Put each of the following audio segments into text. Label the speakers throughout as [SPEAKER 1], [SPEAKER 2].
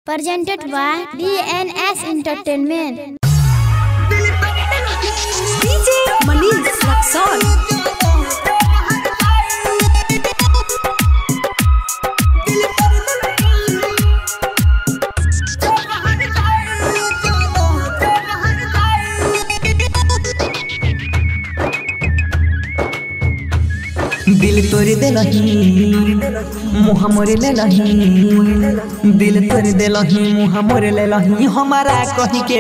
[SPEAKER 1] presented by DNS Entertainment.
[SPEAKER 2] DJ Manish Luxon.
[SPEAKER 3] दिल तोड़ देलही मुँह मोरे लेलही दिल तोड़ देलही मुँह मोरे लेलही हमारा कही के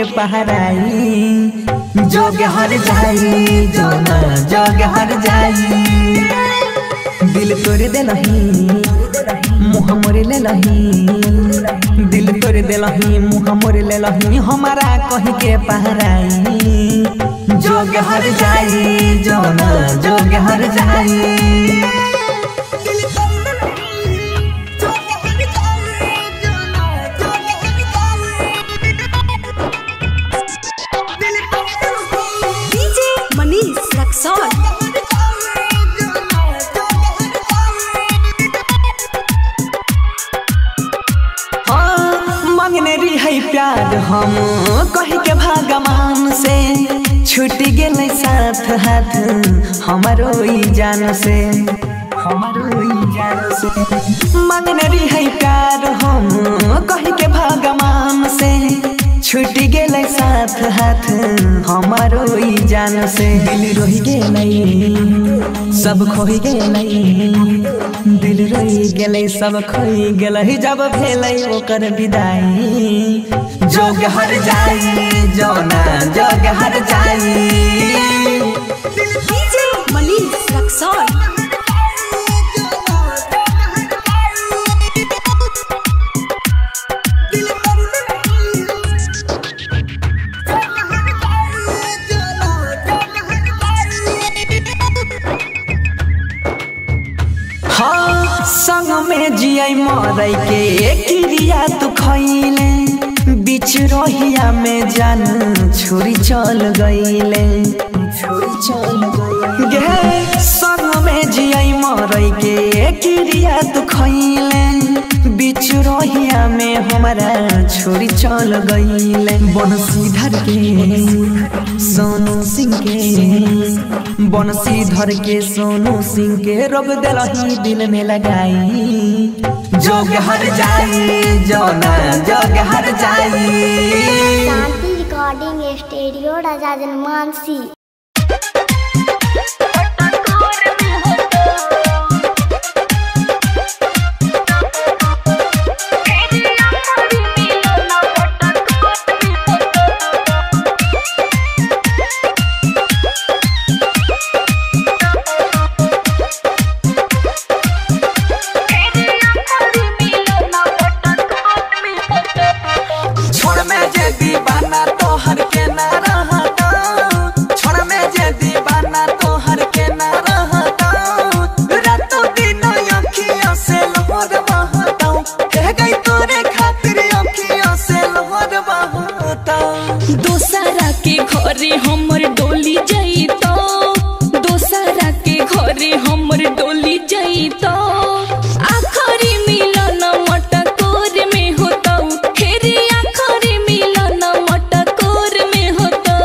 [SPEAKER 3] पहराई जोग हर जाई जो ना जोग हर जाई दिल तोड़ देलही मुँह मोरे लेलही दिल तोड़ देलही मुँह मोरे लेलही हमारा कही के पहराई जोग हर जाई जो ना जोग हर जाई
[SPEAKER 2] DJ Manish Luxon.
[SPEAKER 3] हाँ, मांगने रही है प्यार हम कह के भगवान से छूट गेल साथ हाथ हमारो ई जान से हमारो ई जान से मांगने रही है प्यार हम कह के भगवान से छूट गेल साथ हाथ हमारो ई जान से दिल रही गेल सब खोई गेल दिल रही गेलै सब खोई गेलै जब भेलै ओकर विदाई जोग हर जाई जोना जोग हर जाई
[SPEAKER 2] DJ Manish Luxon.
[SPEAKER 3] हाँ संग में जियै मरै के क्रिया तू खैले बीच रहिया में जान छोरी चल गईले छोरी चल गईले गे संग में जियै मरै के क्रिया तू खैले बीच रहिया में हमारा छोरी चल गईले बनसीधर के सोनू सिंह के बनसीधर के सोनू सिंह के रोग दिलही दिल में लगाई जोग हर जाई जोना जोग हर जाई
[SPEAKER 1] शांति रिकॉर्डिंग स्टूडियो राजा जनमानसी
[SPEAKER 3] छोड़ में जे दीवाना तो हर के ना रहता छोड़ में जे दीवाना तो हर के ना रहता रातों दिनों अखियों से लोहर बहता कह गई तोरे खातिर अखियों से लोहर बहता
[SPEAKER 4] दोसरा के घरे हमर डोली जइतो दोसरा के घरे हमर डोली जइतो आखरी मिलन मटकोर में होतौ हेरे आखरी मिलन मटकोर में होतौ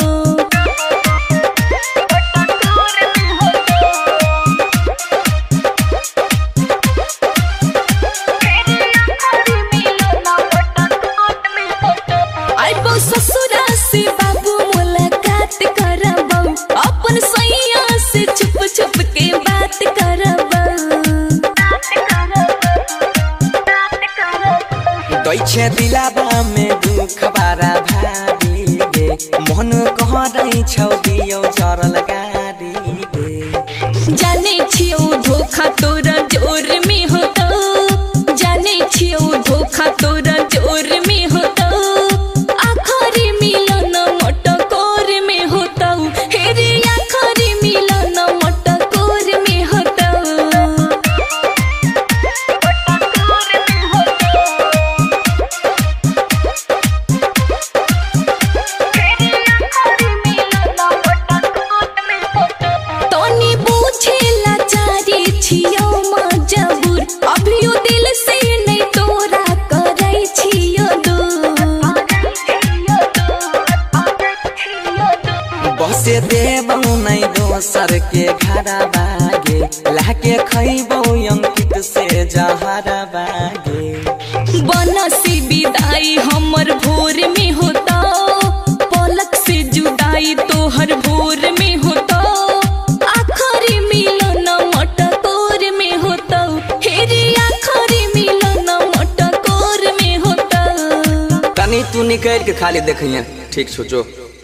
[SPEAKER 4] आइबो ससुरा से बाबू मुलाकात करबौ अपन सैया से छुप छुप के बात करबौ
[SPEAKER 3] दैछे दिलाबा में दुख बारा भारी गे मन कहरै छौ दियौ चरल गाडी गे
[SPEAKER 4] जाने छियौ धोखा तोरा जोर में होतौ जाने छियौ धोखा तोरा जोर में होतौ आखरी मिलन मटकोर में होतौ हेरे आखरी मिलन मटकोर में होतौ तनी बुझेला चारी छियौ मजबूर
[SPEAKER 3] से देबौ नै दोसर के घरा बागे लाके खैबौ अंकित से जहरा बागे
[SPEAKER 4] बनसी विदाई हमर भोर में होता पलक से जुदाई तोहर भोर में होता आखरी मिलन मटकोर में होता हेरी आखरी मिलन मटकोर में होता
[SPEAKER 3] तनी तू निकल के खाली देखिए ठीक सोचो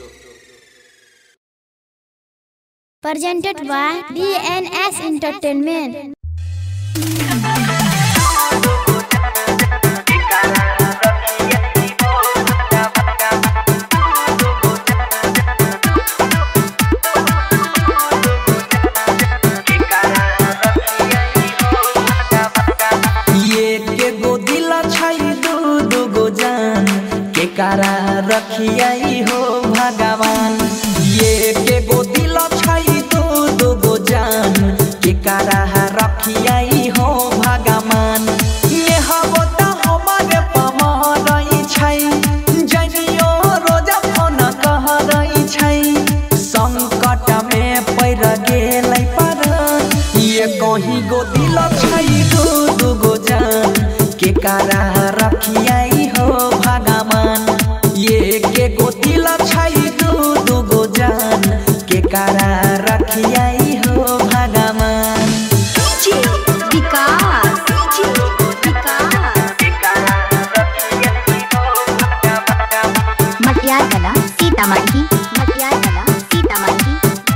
[SPEAKER 1] Presented by DNS Entertainment.
[SPEAKER 3] ये के गो दिल छै दू दू गो जान के कारा रखियाई हो भगवान ये के गो दिल छै दू दू गो जान के कारा रखियाई हो भगवान ये हबो त हमारे पमरई छै जनियो रोजा फोन कहरई छै संकट में पैर गेलै पर ये कहीं गो दिल छै दू दू गो जान के कारा रखियाई हो भगवान ये के गो दिल छै दू दू गो जान के कारा रखियाई हो भगवान
[SPEAKER 2] डीजे विकास डीजे विकास
[SPEAKER 5] मटियार कला सीतामढ़ी मटियार कला सीतामढ़ी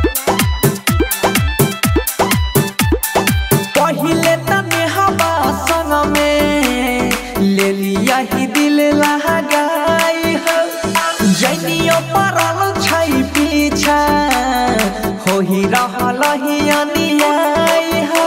[SPEAKER 3] पहिले तने हवा संग में ले लिया ही दिल लगाई हो जनियो परल छै पीछा हो ही रहल ही अनियाई हो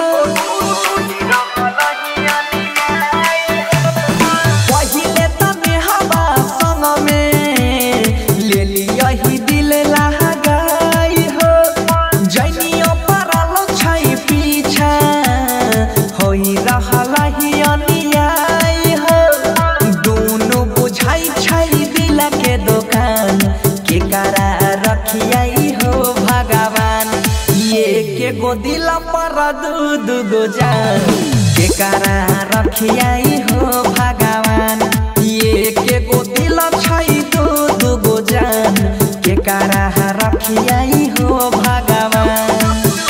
[SPEAKER 3] पहिले तने हवा संग में ले लिया ही दिल लगाई हो जनियो परल छै पीछा होई रहल ही अनियाई हो दुनु बुझाई छै दिल के दुकान के करा रखियाई हो भगवान ये के गो दिल पर दू दू गो जान के करा रखियाई हो भगवान ये के गो दिल छै दू दू गो जान के करा रखियाई हो भगवान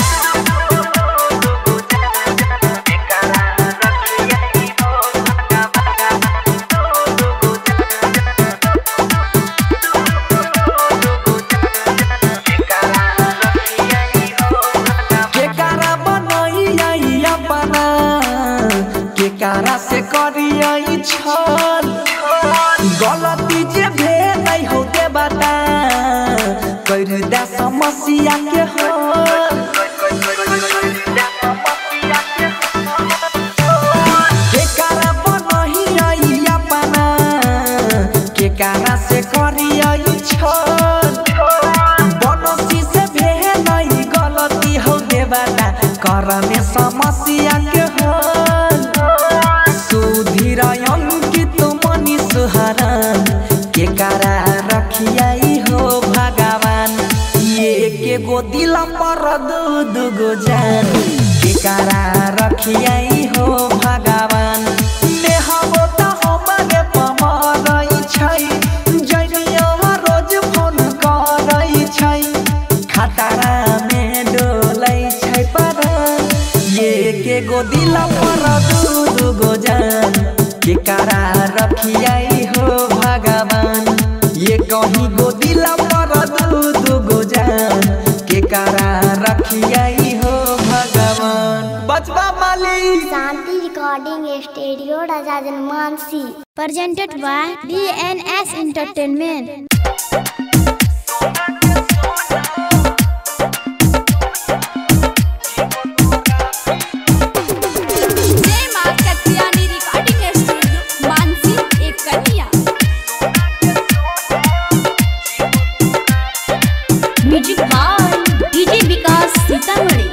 [SPEAKER 3] केकारा बनैया अपना केकारा से करियै छल गलती जे भेल हो के बता कर दे समस्या के हल केकारा बनैया अपना केकारा से करियै छल बनसी से भेलै गलती हो देवता कर में समस्या के हल सुधीर अंकित मनी सुहरन के कारा रखियाई हो भगवान ये के गो दिल पर दू दू गो जान के कारा रखियाई हो भगवान नेहबो त हमरे पमरई छै जनियो रोज फोन करई छै खतरा में डोलै छै पर ये के गो दिल पर दू दू गो जान के कारा रखियाई हो भगवान ये कहीं गो दिल पर दू दू गो जान के कारा रखियाई हो भगवान बचबा मालिक
[SPEAKER 1] Santi Recording Studio, Raja Janmansi. Presented by DNS Entertainment.
[SPEAKER 2] जय मां कत्यानी रिकॉर्डिंग स्टूडियो मानसी एक कन्या
[SPEAKER 5] music by DJ Vikas Sitamarhi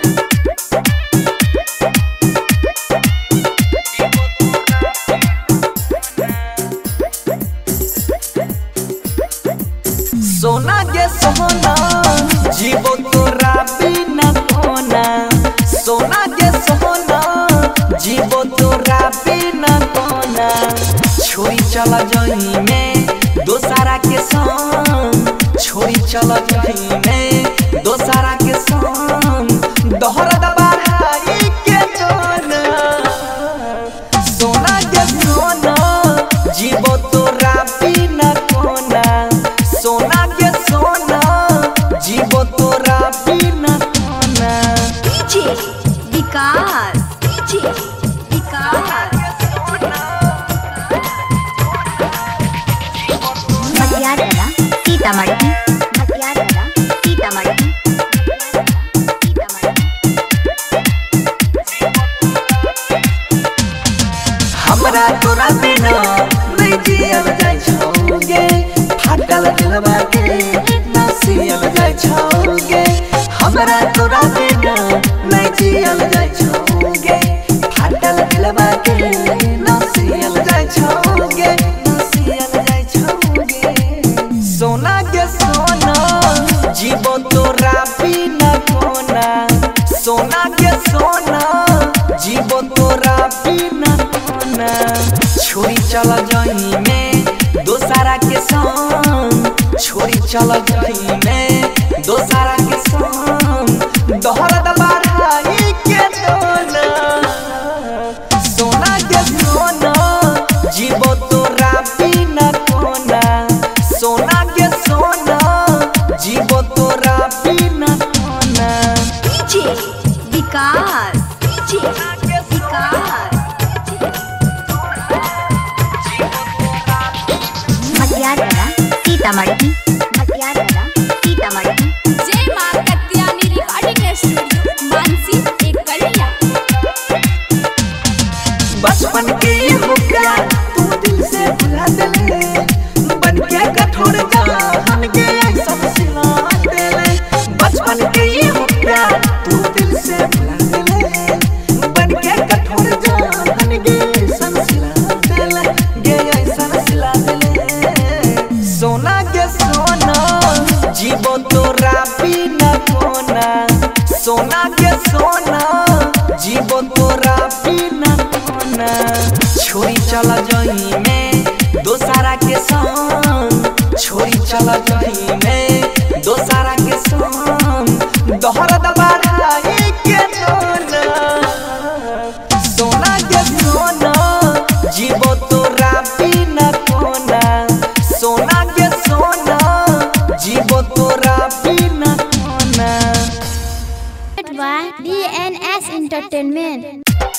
[SPEAKER 3] सोना के सोना जीवो तोरा बिना कोना सोना के सोना जीवो तोरा बिना कोना छोरी चला जही में दोसारा के संग छोरी चला जही में दोसारा के संग दोहरा दबाई के जोना सोना के सोना जीवो तोरा बिना कोना सोना के सोना जीवो तोरा बिना कोना
[SPEAKER 2] डीजे विकास डीजे विकास
[SPEAKER 5] मटियार कला सीतामढ़ी मटियार कला सीतामढ़ी सीतामढ़ी
[SPEAKER 3] हमरा तोरा बिना नहीं जियल जाय छौगे फाटल दिलवा के ना सियल जाय छौगे हमरा तोरा बिना नहीं जियल जाय छौगे फाटल दिलवा के ना सियल जाय छौगे ना सियल जाय छौगे सोना के सोना जीवो तोरा बिना कोना सोना के सोना जीवो तोरा बिना कोना छोरी चल जही में दोसारा के संग छोरी चल जही में दोसारा के संग दोहरा दबाई के दोना सोना के सोना जीवो तोरा बिना कोना सोना के सोना जीवो तोरा बिना कोना
[SPEAKER 2] डीजे विकास डीजे विकास
[SPEAKER 5] मटियार कला सीतामढ़ी मटियार कला सीतामढ़ी
[SPEAKER 2] जय मां कत्यानी रिकॉर्डिंग स्टूडियो मानसी एक कलिया
[SPEAKER 3] बचपन के ये हो प्यार तू दिल से भुला देले बन के कठोर जान के ऐसा सिला देले बचपन के ये हो प्यार तू दिल से भुला देले बन के कठोर जान के ऐसा सिला देले गे ऐसा सिला देले सोना के सोना जीवो तोरा बिना कोना सोना के सोना जीवो तोरा बिना कोना छोरी चल जही में दोसारा के संग छोरी चल जही में दोसारा के संग दोहरा दबाई के दोना सोना के सोना जीवो तोरा बिना कोना सोना के सोना जीवो तोरा बिना कोना
[SPEAKER 1] by DNS Entertainment.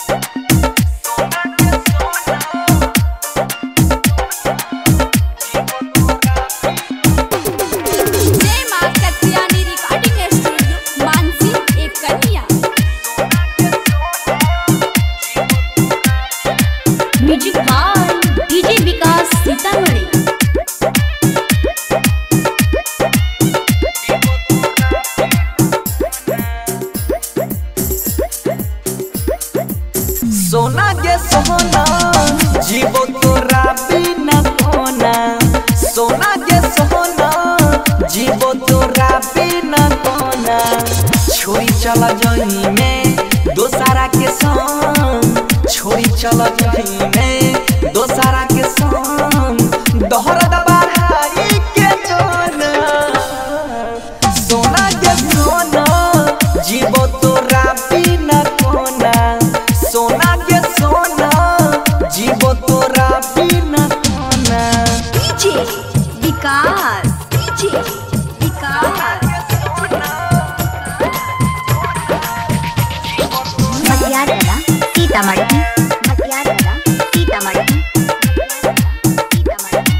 [SPEAKER 2] जय मां कत्यानी रिकॉर्डिंग स्टूडियो मानसी एक कलिया
[SPEAKER 4] music by DJ Vikas Sitamarhi
[SPEAKER 3] सोना के सोना जीवो तोरा बिना कोना सोना के सोना जीवो तोरा बिना कोना छोरी चल जही में दोसारा के संग छोरी चल जही में दोसारा के संग दोहरा दबाई के दोना सोना के सोना जीवो तोरा बिना कोना सोना के सोना जीवो तोरा बिना कोना
[SPEAKER 2] डीजे विकास डीजे विकास
[SPEAKER 5] मटियार कला सीतामढ़ी मटियार कला सीतामढ़ी सीतामढ़ी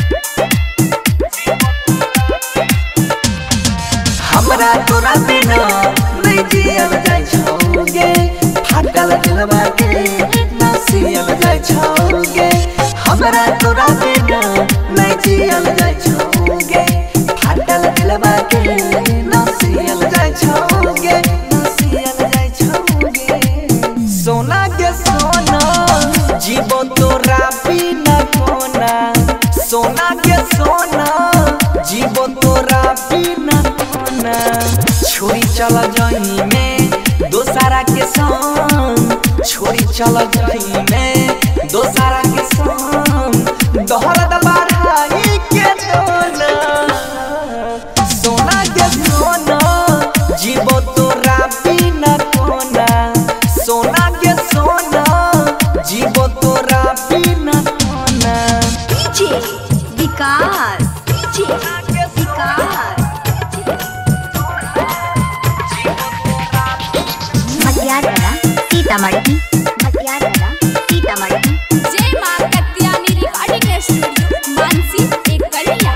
[SPEAKER 3] हमरा तोरा बिना नहीं जियल जाय छौगे फाटल दिलवा के ना सियल जाय छौगे हमरा तोरा बिना नहीं जियल जाय छौगे फाटल दिलवा के ना सियल जाय छौगे ना सियल जाय छौगे सोना के सोना जीवो तोरा बिना कोना सोना के सोना जीवो तोरा बिना कोना चल जई में दोसारा के संग छोड़ी चल जई में दोसारा के संग दहरद बढ़ाई के दोना सोना के सोना जीवो तोरा बिना कोना सोना के सोना जीवो तोरा बिना कोना
[SPEAKER 5] डीजे विकास डीजे विकास मटियारगढ़ सीतामढ़ी मटियारगढ़ सीतामढ़ी
[SPEAKER 2] जय मां कत्यानी रिकॉर्डिंग स्टूडियो मानसी एक कन्या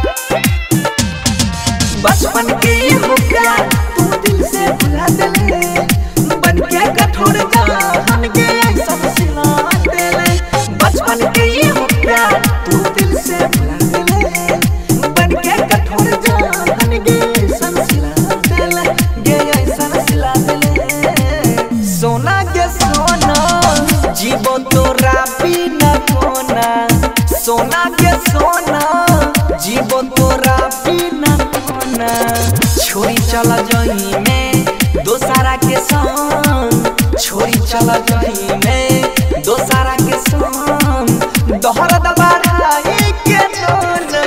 [SPEAKER 3] बचपन के ये मुखिया तू दिल से भुला देले बन के कठोर जान के सब सिला देले बचपन के ये मुखिया तू दिल से भुला देले बन के कठोर जान के सब सिला देले गे सब सिला देले सोना के सोना जीवो तोरा बिना कोना सोना के सोना जीवो तोरा बिना कोना छोरी चल जई में दोसारा के संग छोरी चल जई में दोसारा के संग दहरद बढ़ाई के दोना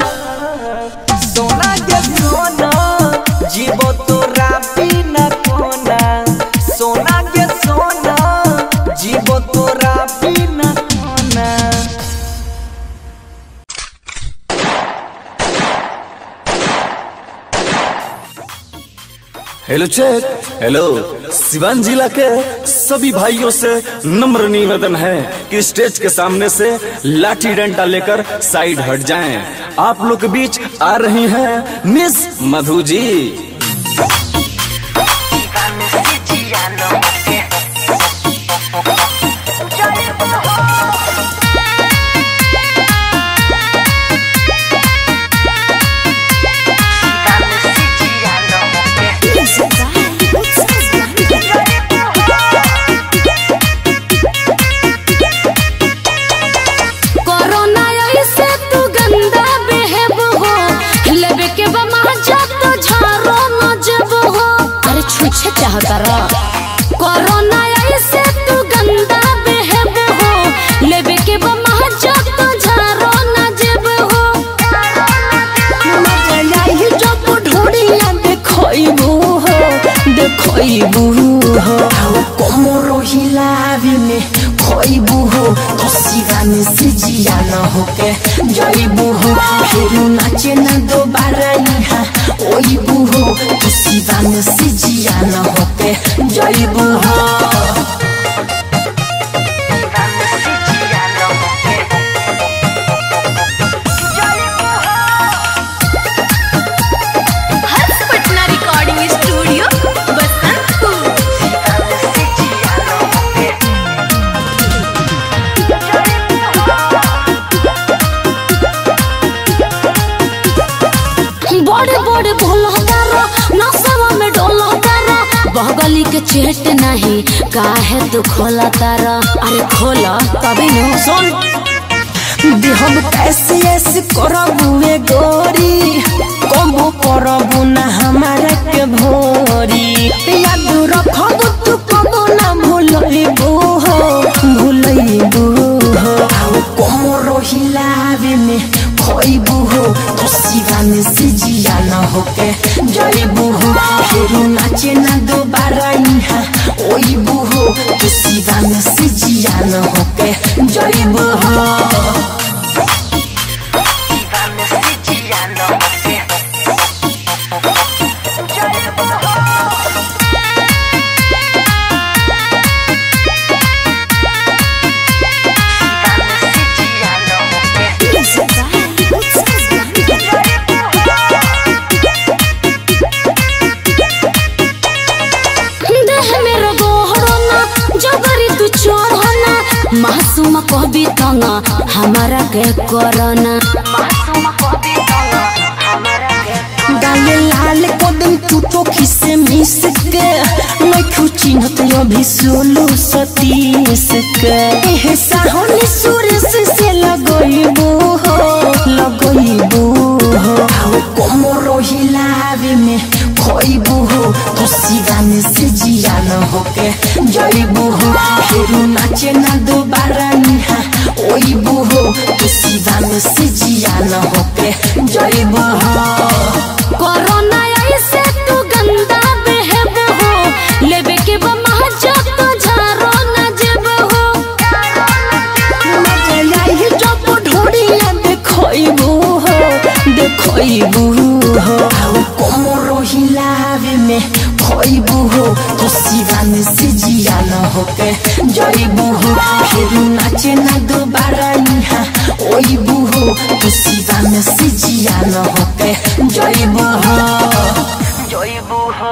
[SPEAKER 3] सोना के सोना जीवो तोरा बिना कोना सोना के सोना जीवो तोरा बिना कोना
[SPEAKER 6] हेलो चेक हेलो सिवान जिला के सभी भाइयों से नम्र निवेदन है कि स्टेज के सामने से लाठी डंडा लेकर साइड हट जाएं। आप लोग के बीच आ रही हैं मिस मधु जी
[SPEAKER 4] कोरोना ऐसे तू गंदा बेहब हो लेबे के बमा जब तो झारो न जब हो अरे छुछे चाहता रा कोरोना ऐसे तू गंदा बेहब हो लेबे के बमा जब तो झारो न जब हो मजा आई जब ढोड़िया देखइबू हो देखइबू हो
[SPEAKER 3] कोमरो हिलावे में खोइबू हो तो सिवाने से जिया न होके जइबू हो फिर नाचे न दोबारा यहाँ ओइबू हो तो सिवाने से जिया न होके जइबू हो
[SPEAKER 2] हर्ष पटना रिकॉर्डिंग स्टूडियो बसंतपुर
[SPEAKER 4] बड़े बड़े भोला तारा नसवा में डोला तारा बगली के चेट नहीं काहे तू खोला तारा अरे खोला तभी न सुन
[SPEAKER 3] हम कैसे ऐसे करबू ए गोरी कबो करबू ना हमारा के भोरी याद रखबू तू कबो ना भूलइबू हो भूलइबू हो कोमरो हिलावे में खोइबू हो तो सिवाने से जिया न होके जइबू हो फिर नाचे ना दोबारा यहाँ ओइबू हो तो सिवाने से जिया न होके जइबू हो
[SPEAKER 4] देह मेरो गोहरना जबरी तू चढ़ना मासूम कहबी तना हमारा के करना
[SPEAKER 3] डाले लाल कदम टूटो खिसे मिस के मैं खुचिनत अभी सोलो सतीस के एह साहनी सुरेश से लगइबू हो लगइबू हो आओ कोमरो हिलावे में खोइबू हो शिवान से जिया न होके जइब हो
[SPEAKER 4] कोरोना ऐसे तू गंदा बेहब हो लेबे के बा महाजा तो झारो न जेब हो
[SPEAKER 3] मजाई जब ढोड़िया देखइबू हो देखइबू हो कोमरो हिलावे में खइबू हो तो शिवान से जिया न होके जइबू हो फिर नाचे ना दोबारा यहाँ ओइबू हो तो शिवान से जिया न होके जइबू हो जइबू हो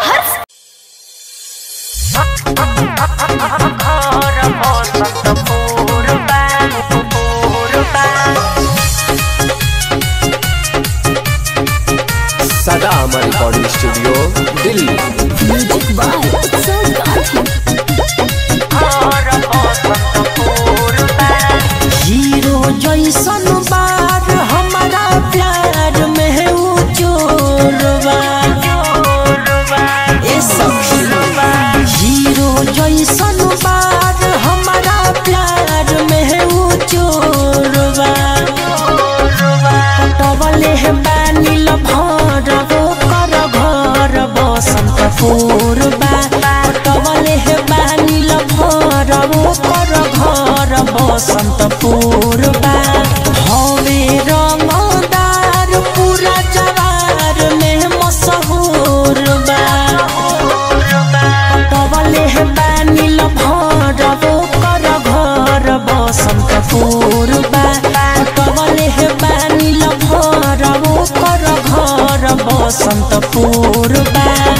[SPEAKER 6] सदा हमारे रिकॉर्डिंग स्टूडियो दिल्ली
[SPEAKER 3] हीरो जैसन बार हमारा प्यार में है वो चोरवा ए सखी हीरो जैसन बार हमारा प्यार में है वो चोरवा पटवले है बानी लभर वो कर घर बसंत पूर्वा पटवले है बानी लभर वो कर घर बसंत पूर्वा हवे रंगदार पूरा जवार में मशहूर बा पटवले है बानी लभर वो कर घर बसंत पूर्वा पटवले है बानी लभर वो कर घर बसंत पूर्वा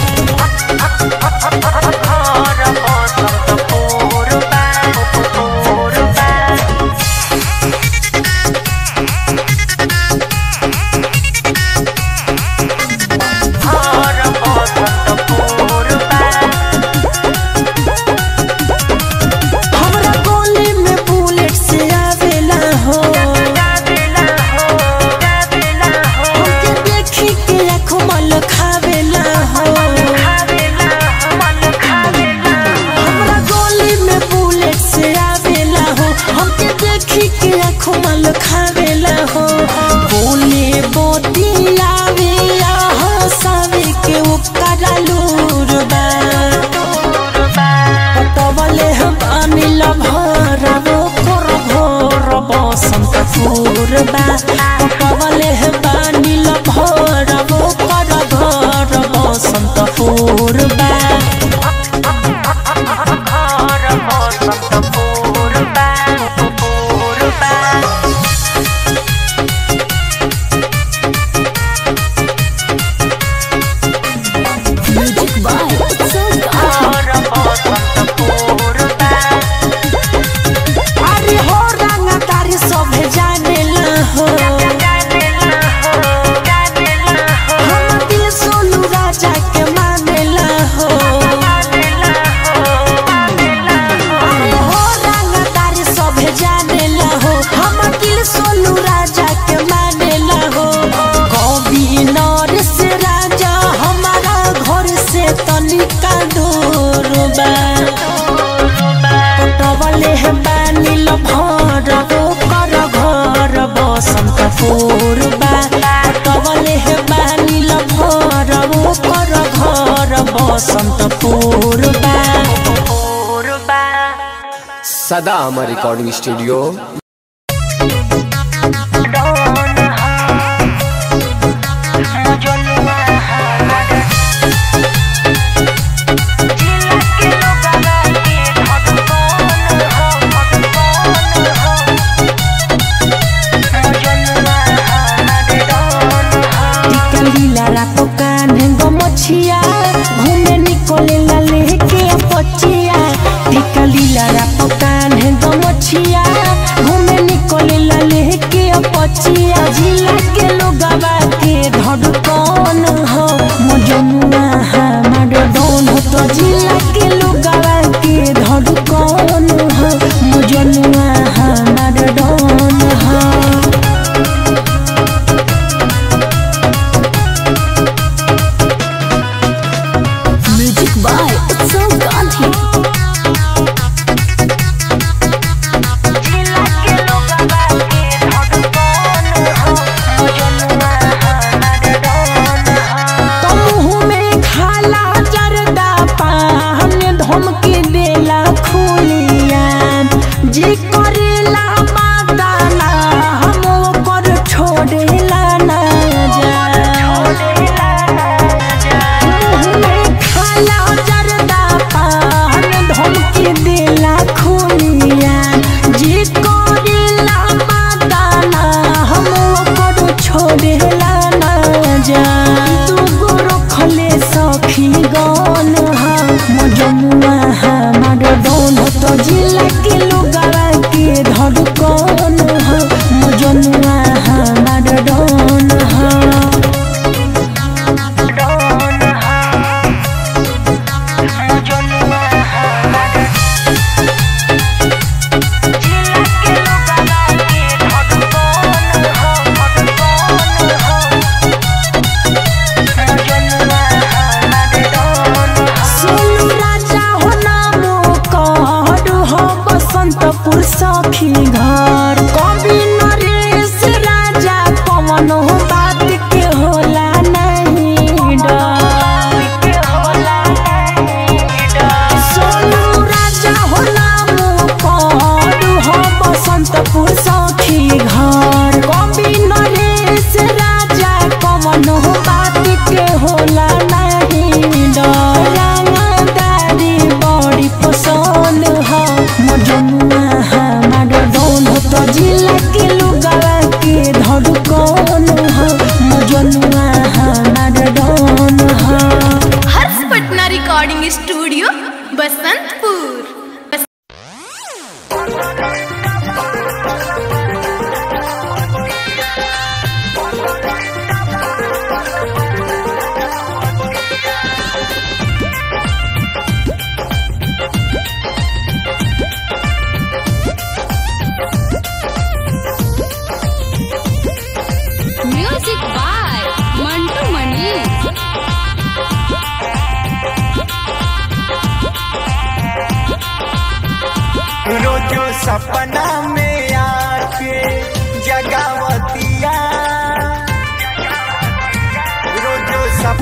[SPEAKER 3] हमरा गोली में बुलेट से आवेला हो हमके देखी के आँखों मल खावेला हो हमरा गोली में बुलेट से आवेला हो हमके देखी के आँखों मल खावेला हो बोले बोती आवे हंसावे के ओकरा लूर बा पटवले बानी लभर वो कर घोर बसंत पूर्वा पटवले बानी लभर वो कर घर बसंत पूर्वा अरे हो रंगा तारी सभे जानेला हो हम दिल सोनू राजा के मानेला हो अरे हो रंगा तारी सभे जानेला हो हम दिल सोनू राजा के मानेला हो कवि नरेश राजा हमारा घर से तनिका दूर बा पटवले है बानी लभर वो कर घर बसंत पूर्वा पटवले है बानी लभर वो कर घर बसंत पूर्वा
[SPEAKER 6] सदा हमारे रिकॉर्डिंग स्टूडियो
[SPEAKER 3] टिकलीला रातो कान्हे गो मछिया घूमे निकोले ला लेके पचिया टिकलीला रातो कान्हे गो मछिया घूमे निकोले ला लेके पचिया जिला के लोगवा के धड़कन हो मजनुआ हमार डोन हो तो जिला के लोगवा के धड़कन हो मजनुआ हमार डोन हो
[SPEAKER 4] म्यूजिक बाय उत्सव गांधी
[SPEAKER 3] जिला के लोगवा के धड़कन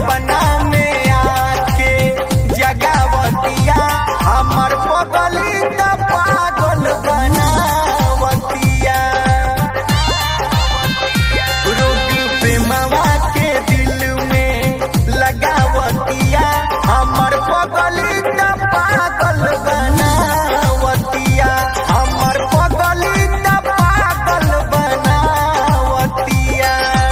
[SPEAKER 7] सपना में आके जगावतिया हमर पगली त पागल बनावतिया रोग प्रेमवा के दिल में लगावतिया हमर पगली त पागल बनावतिया हमर पगली त पागल बनावतिया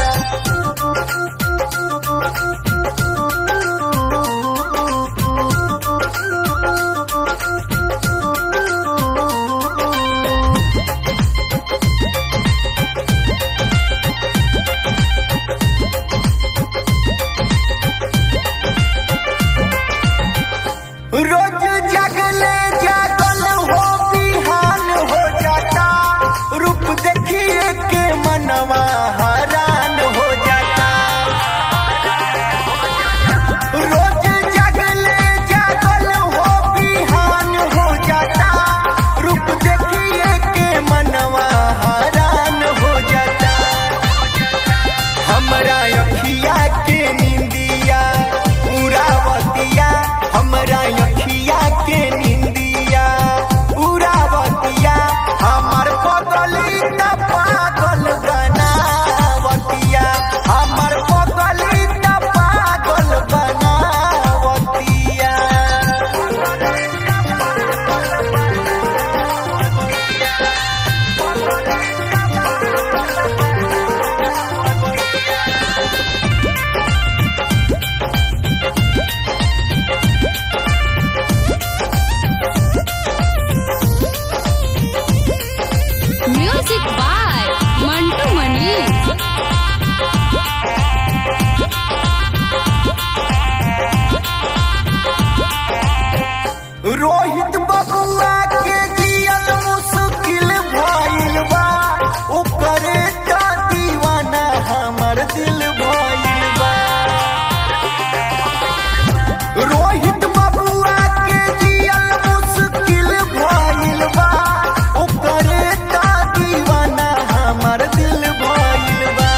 [SPEAKER 7] रोज जगले जागल हो बिहान हो जाता रूप देखिए के मनवा हरान हो जाता रोज जगले जागल हो बिहान हो जाता रूप देखिए के मनवा हरान हो जाता हमरा अखिया के निंदिया उरावतिया हमरा अखिया के निंदिया उरावतिया हमर पगली त पागल बनावतिया हमर पगली त पागल बनावतिया
[SPEAKER 2] म्यूजिक बाय मंटू मनी
[SPEAKER 7] रोहित बबुआ के जियल मुश्किल भइल बा ओकरे त दीवाना हमर दिल भइल बा रोहित बबुआ के जियल मुश्किल भइल बा ओकरे त दीवाना हमर दिल भइल बा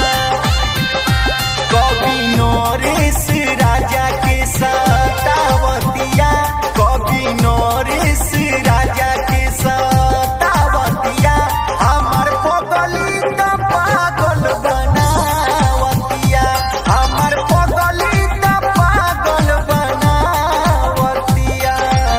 [SPEAKER 7] कवि नरेश राजा के सतावतिया कवि नरेश राजा के सतावतिया हमर पगली त पागल बनावतिया हमर पगली त पागल बनावतिया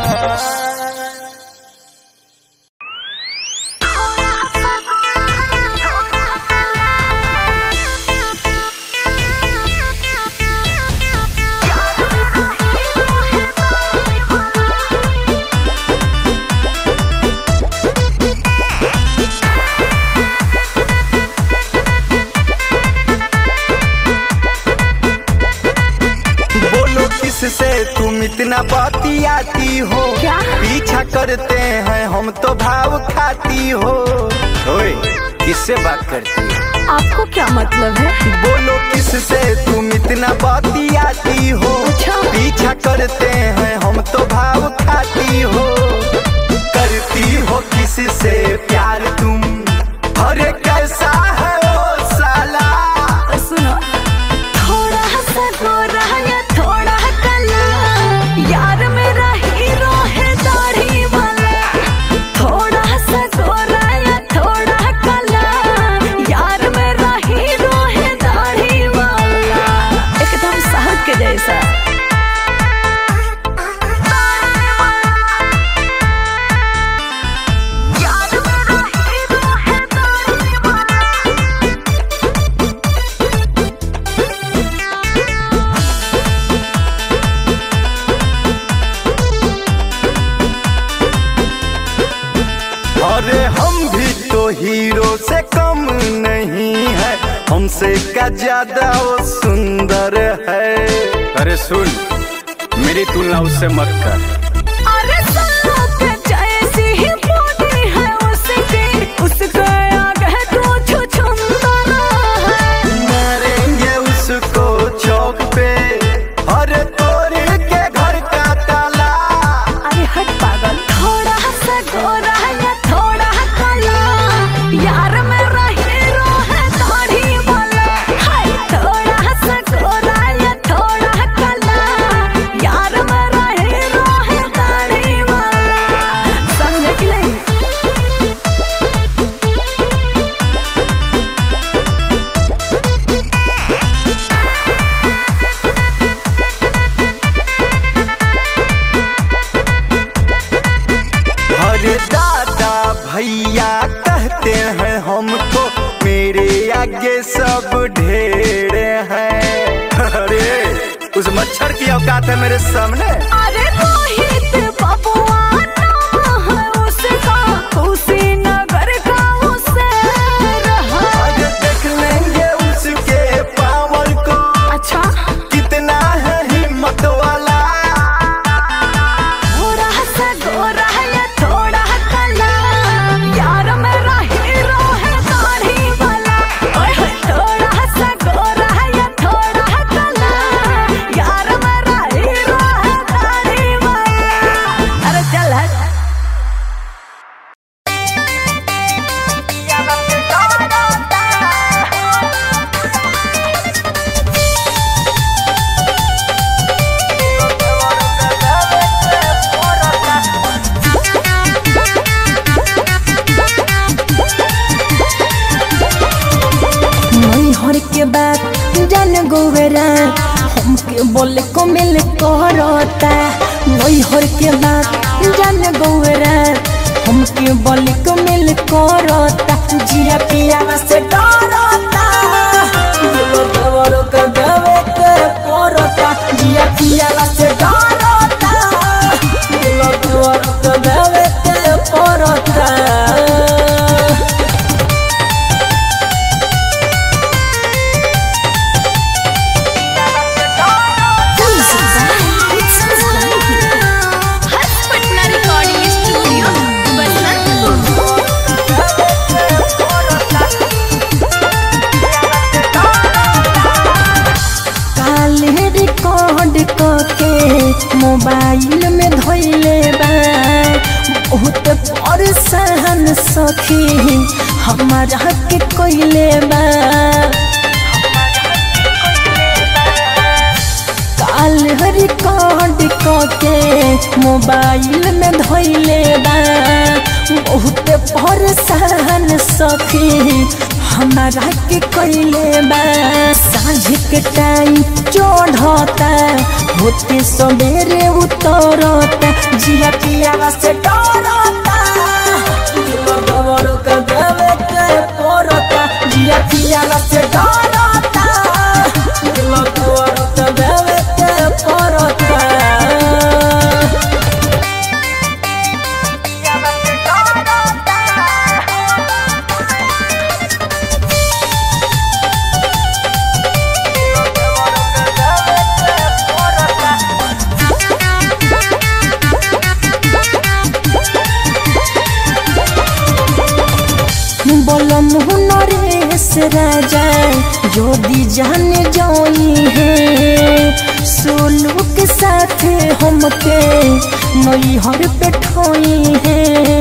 [SPEAKER 7] बोलो किससे तुम इतना बतियाती हो क्या पीछा करते हैं हम तो भाव खाती हो ओए किससे बात करती हो
[SPEAKER 4] आपको क्या मतलब है
[SPEAKER 7] बोलो किससे तुम इतना बतियाती हो पीछा करते हैं हम तो भाव खाती हो करती हो किससे प्यार तुम अरे कैसा है ओ साला
[SPEAKER 4] सुनो थोड़ा सा गोरा या थोड़ा कला यार मेरा हीरो है दाढ़ी वाला थोड़ा सा गोरा या थोड़ा कला यार मेरा हीरो है दाढ़ी वाला एकदम साहब के जैसा यार मेरा हीरो है दाढ़ी वाला
[SPEAKER 7] अरे हम भी तो हीरो से कम नहीं है हमसे क्या ज्यादा वो सुंदर है
[SPEAKER 6] अरे सुन मेरी तुलना उससे मत कर
[SPEAKER 4] अरे सांप जैसी ही बॉडी है उसकी उसका आगे तो छुछुंदरा है
[SPEAKER 7] मारेंगे उसको चौक पे अरे तोड़ के घर का ताला
[SPEAKER 4] अरे हट पागल थोड़ा सा गोरा या थोड़ा काला यार मेरा हीरो है दाढ़ी वाला हाय थोड़ा सा गोरा या थोड़ा
[SPEAKER 7] आगे सब ढेर हैं अरे उस मच्छर की औकात है मेरे सामने
[SPEAKER 4] अरे रोहित बबुआ नाम है उसका कुशीनगर का उसे रहा
[SPEAKER 7] आज देख लेंगे उसके पावर को
[SPEAKER 4] अच्छा
[SPEAKER 7] कितना है हिम्मत वाला
[SPEAKER 4] गोरा सा गोरा है थोड़ा काला यार मेरा हीरो है दाढ़ी वाला ओए होए थोड़ा सा गोरा है थोड़ा काला यार मेरा हीरो है दाढ़ी वाला अरे चल हट
[SPEAKER 3] नैहर के बात जान गोवेरा हमके बोले को मिल करता नैहर के बात जान गोवेरा हमके बोले को मिल करता जिया पिया से डरता दिलो देवरो के देवे के करता जिया पिया से डरता दिलो देवरो के देवे के करता
[SPEAKER 2] हर्ष पटना रिकॉर्डिंग स्टूडियो बसंतपुर
[SPEAKER 3] काले रिकॉर्ड के मोबाइल में धोइले बा बहुत परेशान सखी हमारा के कोइले बा काल रिकॉर्ड के मोबाइल में धोइले बा बहुत परेशान सखी हमारा के कोइले बा साँझ के टाइम चढ़ता होते सवेरे उतरता जिया पिया से डरता दिलो दवर के देवे के पड़ता जिया पिया से डरता दिलो दवर के देवे के पड़ता বলম নরেশ রাজা যদি जान जाई है सोलू के साथ हमके नैहर पे ठोई है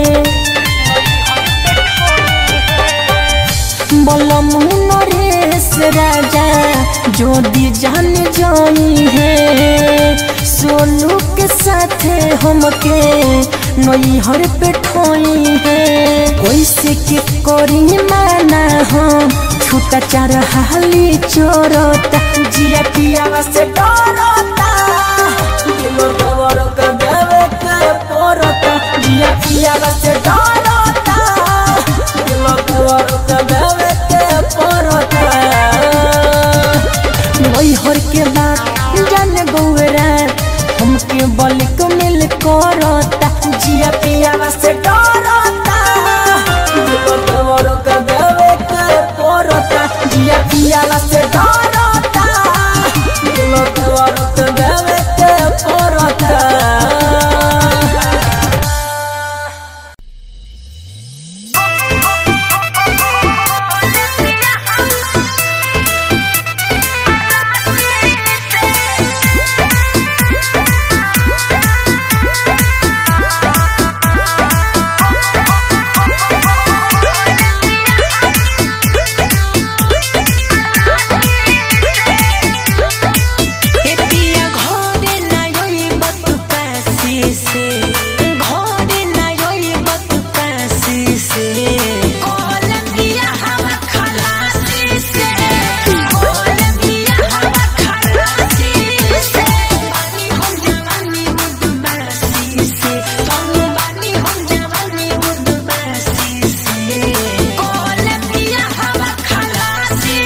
[SPEAKER 3] বলম নরেশ রাজা যদি जान जाई है सोलू के साथ हमके नैहर पे ठोई है कैसे के करी माना हम छूटा चार हाली चोरता जिया पिया से डरता दिलो दवर के देवे के पड़ता जिया पिया से डरता दिलो दवर के देवे के पड़ता नैहर के बात जान गौरा हमके बल को मिल करता जिया पिया से डरता दिलो दवर के देवे के पड़ता जिया पिया से डरता दिलो दवर के देवे के पड़ता
[SPEAKER 2] Thank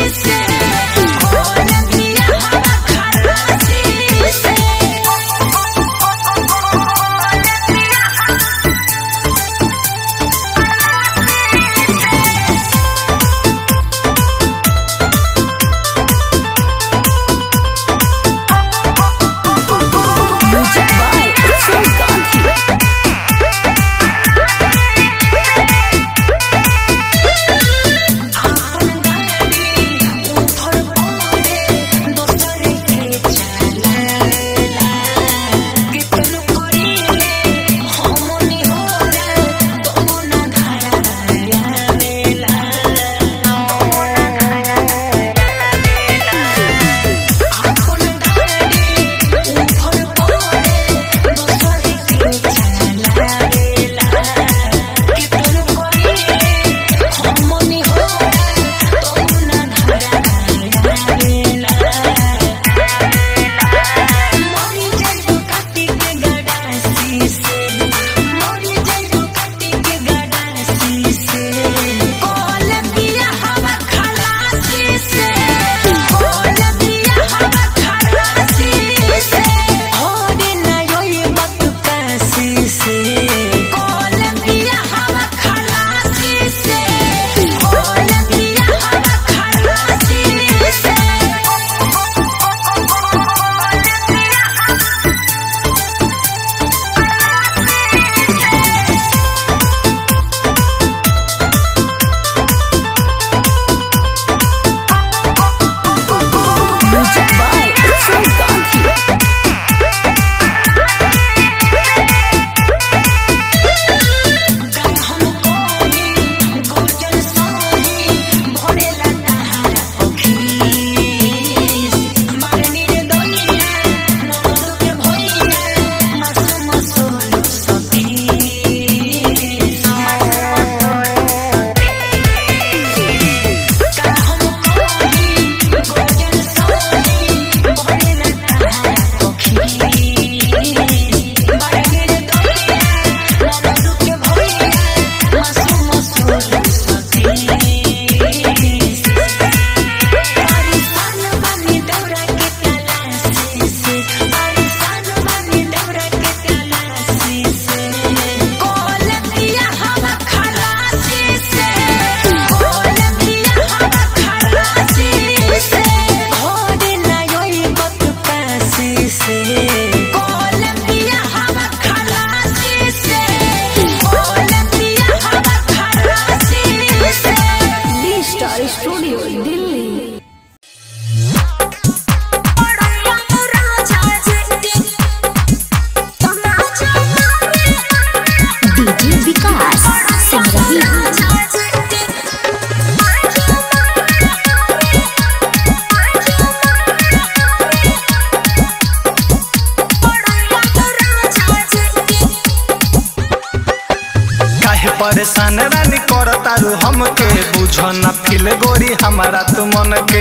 [SPEAKER 7] परेशान रानी कर तारू हमके बुझ न फिल गोरी हमारा तू मन के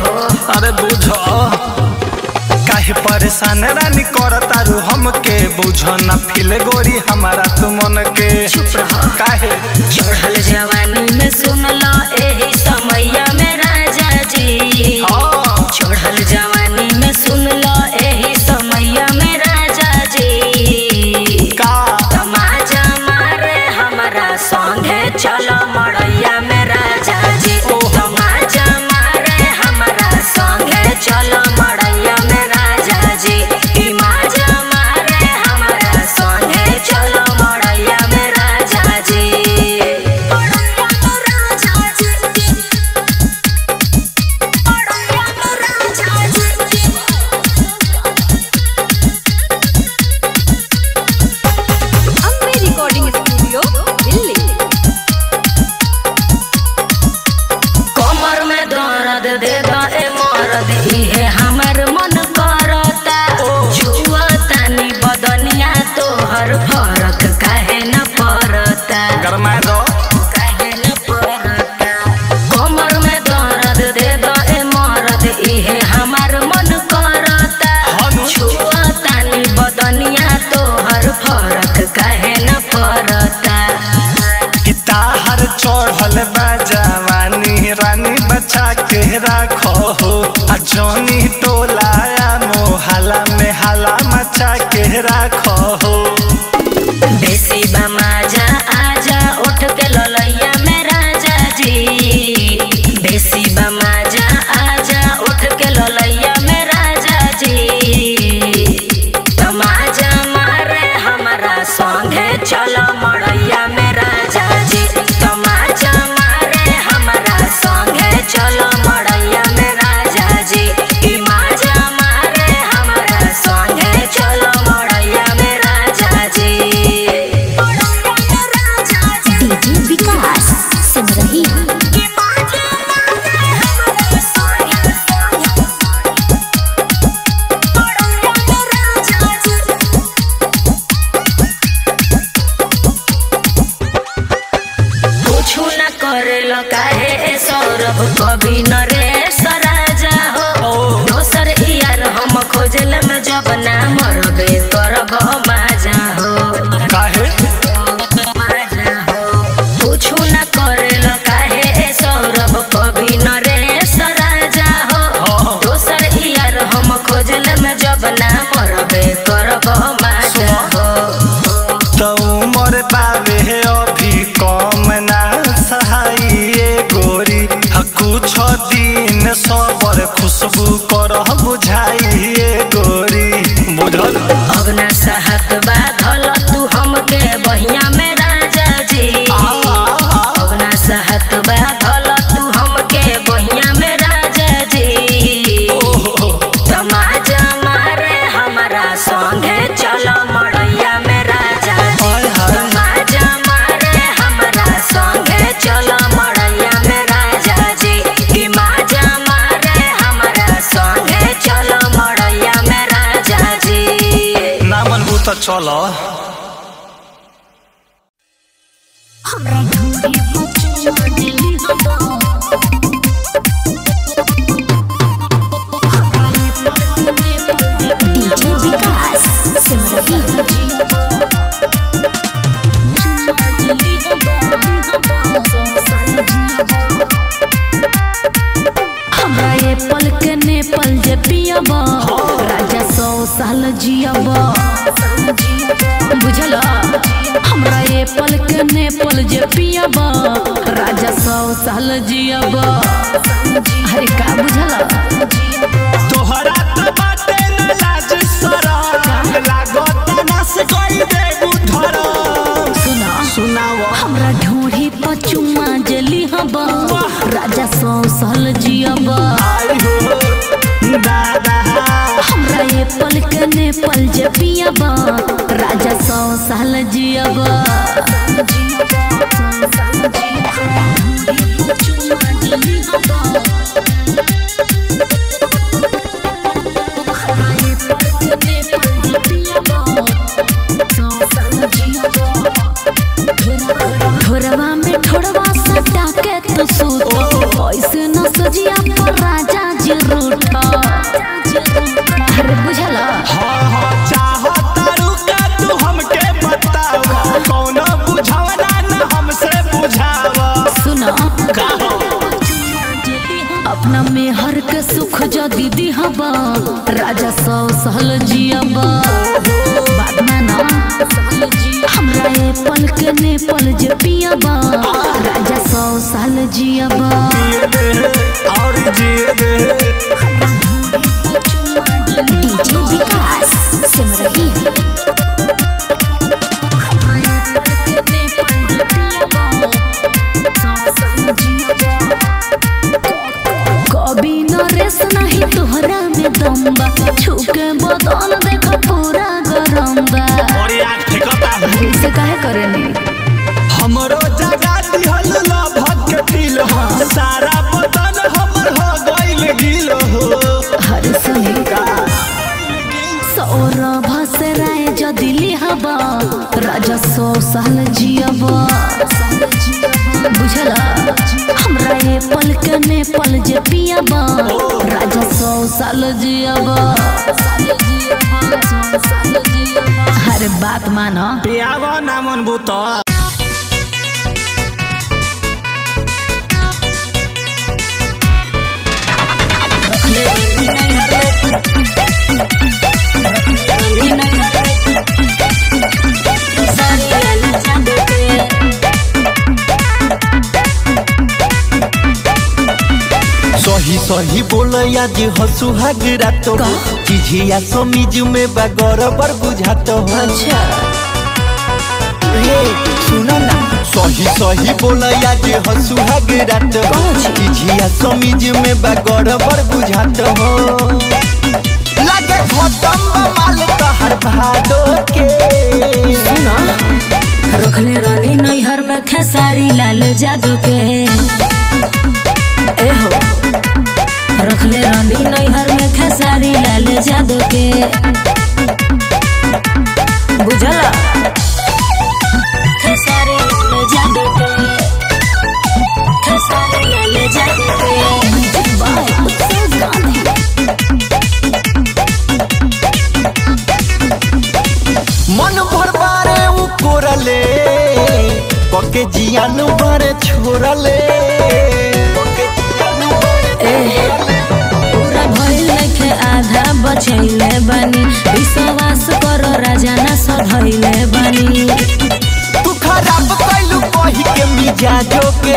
[SPEAKER 7] अरे बुझ काहे परेशान रानी कर तारू हमके बुझ न फिल गोरी हमारा तू मन के काहे
[SPEAKER 4] चढ़ल जवानी में सुनला एही समैया में राजा जी
[SPEAKER 7] हाँ।
[SPEAKER 4] चढ़ल जवानी में सुनला एही समैया में राजा जी
[SPEAKER 7] का
[SPEAKER 4] तमाजा मारे हमरा संगे चलो मड़ैया में राजा जी तमाजा मारे हमरा संगे चलो मड़ैया में राजा जी ई माजा मारे हमरा संगे चलो मड़ैया में राजा जी मड़ैया में राजा जी मड़ैया में राजा जी
[SPEAKER 2] अम्बे रिकॉर्डिंग स्टूडियो दिल्ली
[SPEAKER 4] कमर में दर्द दे दा ए मरद इहे हमर मन करता जुआ तानी बदनिया तोहर फरक काहे न पड़ता
[SPEAKER 7] गरमाए दो
[SPEAKER 4] काहे न पड़ता कमर में दर्द दे दा ए मरद इहे हमर मन करता
[SPEAKER 7] हनु।
[SPEAKER 4] जुआ तानी बदनिया तोहर फरक काहे न पड़ता
[SPEAKER 7] ताहर चढ़ल बा जवानी रानी बचा के के राखो हो आ जॉनी टोलाया मोहल्ला में हला मचा के राखो हो
[SPEAKER 8] बेसी बमाजा आजा उठ के ललैया में राजा जी बेसी बमाजा आजा उठ के ललैया में राजा जी तमाजा मारे हमारा संगे चलो मड़ैया में राजा जी तमाजा मारे हमारा संगे चलो मड़ैया में राजा जी ई माजा मारे हमारा संगे चलो मड़ैया में राजा जी
[SPEAKER 5] डीजे विकास सिमरही
[SPEAKER 8] कुछ न करेलो काहे सौरभ कभी न रे सराजा हो दोसर यार हम खोजल में जब ना मरबे करब माजा हो
[SPEAKER 7] काहे
[SPEAKER 8] माजा हो कुछ न करेलो काहे सौरभ कभी न रे सराजा हो दोसर यार हम खोजल में जब ना मरबे करब माजा हो
[SPEAKER 7] तो उमर बावे अभी कम ना सहाइए गोरी आ कुछ दिन सबर खुशबू कर बुझाइए गोरी बुझल
[SPEAKER 8] अब ना सहत बा धल तू हमके बहिया में राजा जी अब ना सहत बा धल तू हमके बहिया में राजा जी तमाजा मारे हमारा संगे चलो मड़ैया में राजा जी तमाजा मारे हमारा संगे चलो मड़ैया में राजा जी ई माजा मारे हमारा संगे चलो मड़ैया में राजा जी
[SPEAKER 7] ना मनबू तो चलो
[SPEAKER 5] डीजे विकास सिमरही
[SPEAKER 4] हमरा ये पल के ने पल जे पियब राजा सौ साल जियब बुझल हमरा ये पल के ने पल जे पियब राजा सौ साल जियब अरे का बुझल
[SPEAKER 7] तोहरा तो बाटे न लाज शरम लागत नस कोई देबू धरम
[SPEAKER 4] सुना
[SPEAKER 7] सुनाओ
[SPEAKER 4] हमरा ढोढ़ी पर चुम्मा जली हब राजा सौ साल जियब
[SPEAKER 7] आई हो दादा
[SPEAKER 4] हमरा ये पल के ने पल जे पियब राजा सौ साल जियब ठोरवा में ठोरवा सटा के तू सूत ऐसे न सजिया पर राजा जी रूठ अरे बुझला
[SPEAKER 7] हाँ हाँ चाहतारू का तू हमके बताव कौन बुझावना न हमसे बुझाव
[SPEAKER 4] सुना अपना में हर के सुख जो दीदी हबा राजा सौ सहल जियब बात माना हमरा ये पल के ने पल जे पियबा राजा सौ साल जियब
[SPEAKER 7] जिए दे और जिए दे
[SPEAKER 5] डीजे विकास सिमरही
[SPEAKER 4] कभी न रेस नहीं तोहरा में दम्बा छुके बदन देख पूरा गरम बा
[SPEAKER 7] और यार ठेकता
[SPEAKER 4] ऐसे काहे करेनी
[SPEAKER 7] हमरो जगा दिहल लभक के दिल हो सारा बदन हमर हो गइल गिल हो
[SPEAKER 4] हर सुनी सौरभ से राय जदि लिहबा राजा सौ साल जियब बुझला हमरा ये पल के ने पल जे पियबा राजा सौ साल जियब अरे बात माना
[SPEAKER 7] पियावा ना मन बुता सही बोल आज हसुहाग रात हो चिझिया समीज में बगर बर बुझात हो
[SPEAKER 8] अच्छा
[SPEAKER 7] रे सुनो ना सही सही बोल आज हसुहाग रात हो चिझिया समीज में बगर बर बुझात हो लागे खतम माल तहर भादो के
[SPEAKER 8] सुनो रखले रानी नैहर में खेसारी लाल जादू के ए हो रखले रानी नैहर में खेसारी लाल जादू के बुझला खेसारी लाल जादू के खेसारी लाल जादू के बाय उत्सव गांधी
[SPEAKER 7] मन भर बारे उ कोरले पके जियान बारे छोरले पके जियान बारे
[SPEAKER 8] पूरा भइल नइखे आधा बचैले बानी विश्वास करो राजा ना सधैले बानी
[SPEAKER 7] तू खराब कैलू कही के मिजाजो के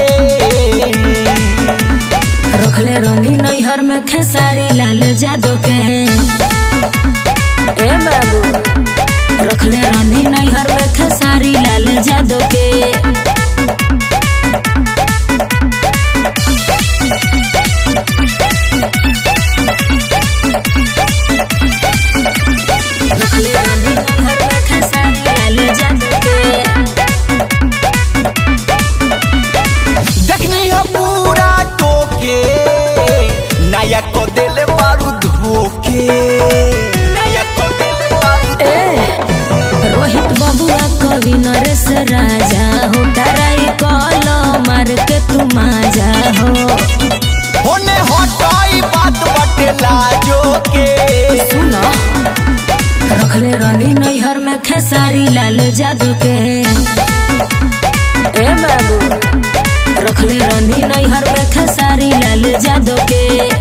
[SPEAKER 8] रखले रंगी नैहर में खेसारी लाल जादू के ए बाबू रखले रानी नैहर में खेसारी लाल जादू के रखले रानी नैहर में खेसारी लाल जादू के
[SPEAKER 7] देखनी हो पूरा टोके नया को देले मारू धोके नया को देले मारू
[SPEAKER 8] रोहित बबुआ कवि नरेश राजा हो डराई कल मार के तू माजा हो
[SPEAKER 7] होने हटाई बात बटे लाजो के
[SPEAKER 8] सुनो रखले रानी नैहर में खेसारी लाल जादू के ए बाबू रखले रानी नैहर में खेसारी लाल जादू के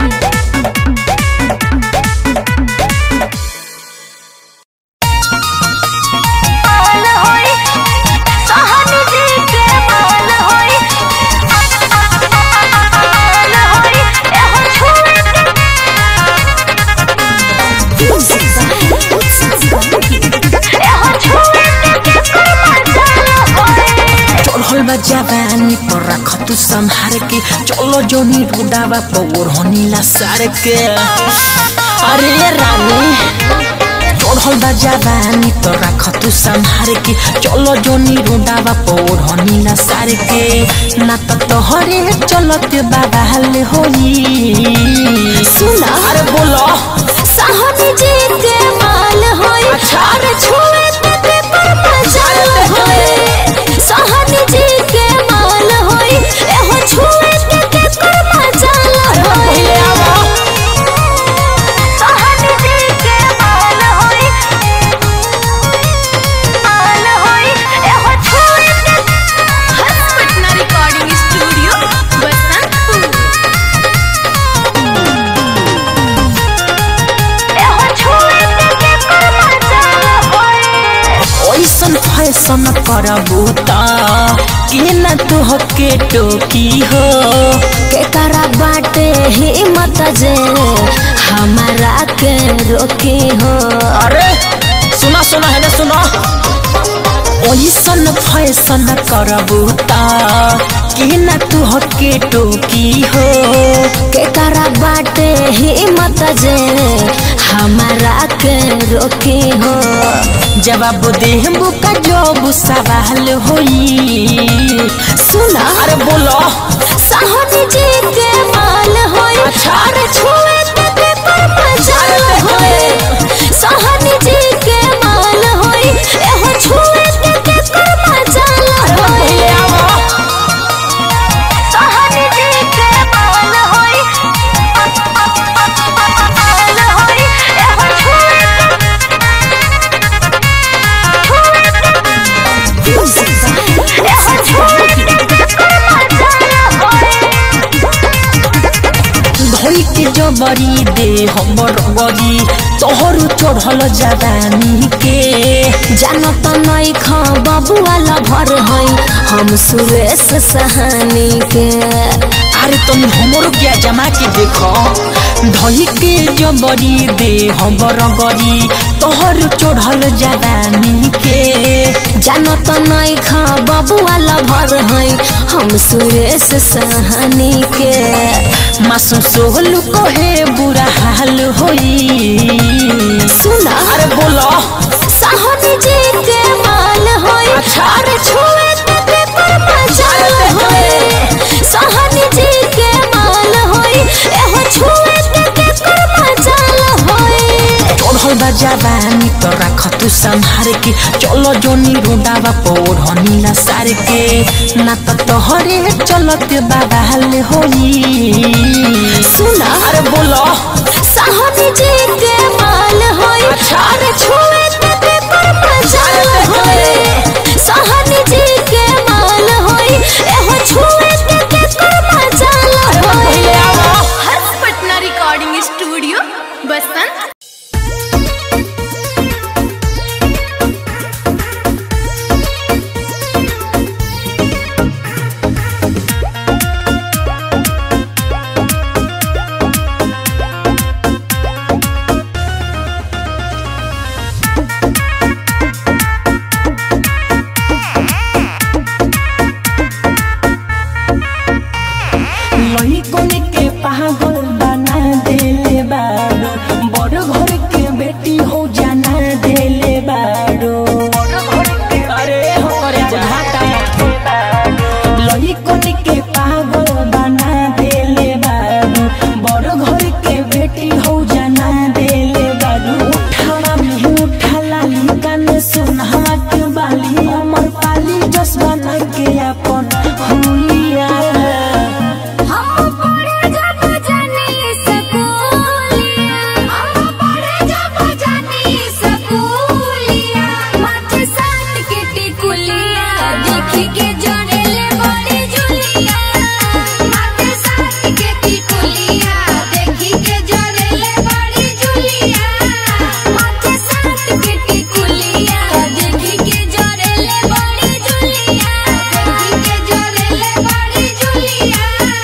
[SPEAKER 8] चढ़ल बा जवानी पर रख तू संहार के चलो जोनी रुडावा पौर होनीला सार के अरे रानी चढ़ल बा जवानी पर रख तू संहार के चलो जोनी रुडावा पौर होनीला सार के ना तो तोहरे चलत बाबा हाल होई सुना अरे बोलो
[SPEAKER 4] साहनी जी के माल होई अरे छुए ते पर मजाल होई साहनी जी के माल होई एहो छुए ते पर मजाल होई साहनी जी के माल होई माल होई एहो छुए ते
[SPEAKER 2] पटना रिकॉर्डिंग स्टूडियो बसंतपुर
[SPEAKER 4] एहो छुए ते पर मजाल होई
[SPEAKER 8] ओइसन फैसन करबू त के न तू के टोकी हो के करा बाटे हिम्मत जे हमारा के रोकी हो अरे सुना सुना है ना सुना ओइसन फैसन करबू त के न तू के टोकी हो के करा बाटे हिम्मत जे हमारा के रोकी हो जवाब देहबू का जब सवाल होई सुना अरे बोलो
[SPEAKER 4] साहनी जी के माल होई अरे छुए ते पर मजाल होई साहनी जी के माल होई एहो छुए ते पर मजाल होई साहनी जी के माल होई माल होई एहो छुए एहो छुए ते पर मजाल होई
[SPEAKER 8] धोई के जबरी दे हमर गरी तोहर चढ़ल जवानी के जानत नहीं खा बबुआ भर हई हम सुरेश सहानी के
[SPEAKER 3] अरे तुम हमरो क्या जमा के देखो धई के जबरी दे हमर गरी तोहर चढ़ल जवानी के
[SPEAKER 4] जानत नहीं खा बाबू वाला भर है हम सुरेश सहनी के
[SPEAKER 3] मासूम सोहलू कहे बुरा हाल होई
[SPEAKER 4] सुना
[SPEAKER 3] अरे बोलो
[SPEAKER 4] सहनी जी के माल होई अरे छुए ते पर मजाल होई सहनी जी के माल होई एहो छुए ते पर मजाल होई
[SPEAKER 3] चढ़ल बा जवानी तो रख तू संहार के चलो जोनी रोडावा पौधनी ना सार के ना तो तोहरे चलत बाबा हाल होई
[SPEAKER 4] सुना
[SPEAKER 3] अरे बोलो
[SPEAKER 4] सहनी जी के माल होई अरे छुए ते पर मजाल होई सहनी जी के माल होई एहो छुए ते पर मजाल होई
[SPEAKER 2] हर्ष पटना रिकॉर्डिंग स्टूडियो बसंत
[SPEAKER 3] लइकन के पागल बना देले बारो बड़ घर के बेटी हो जाना देले बारो अरे हो रे बुझाता लइकन के पागल बना देले बारो बड़ घर के बेटी हो जाना देले बारो उठावा में उठा लाली कान सुनहा के बाली अमर पाली जस बना के अपन हुलिया
[SPEAKER 2] हम पढ़े जब जानी स्कूलिया हम पढ़े जब जानी स्कूलिया माथे साथ के टिकुलिया देख के जोड़ेले बड़ी जुलिया माथे साथ के टिकुलिया देख के जोड़ेले बड़ी जुलिया माथे साथ के टिकुलिया देख के जोड़ेले बड़ी जुलिया देख के जोड़ेले बड़ी जुलिया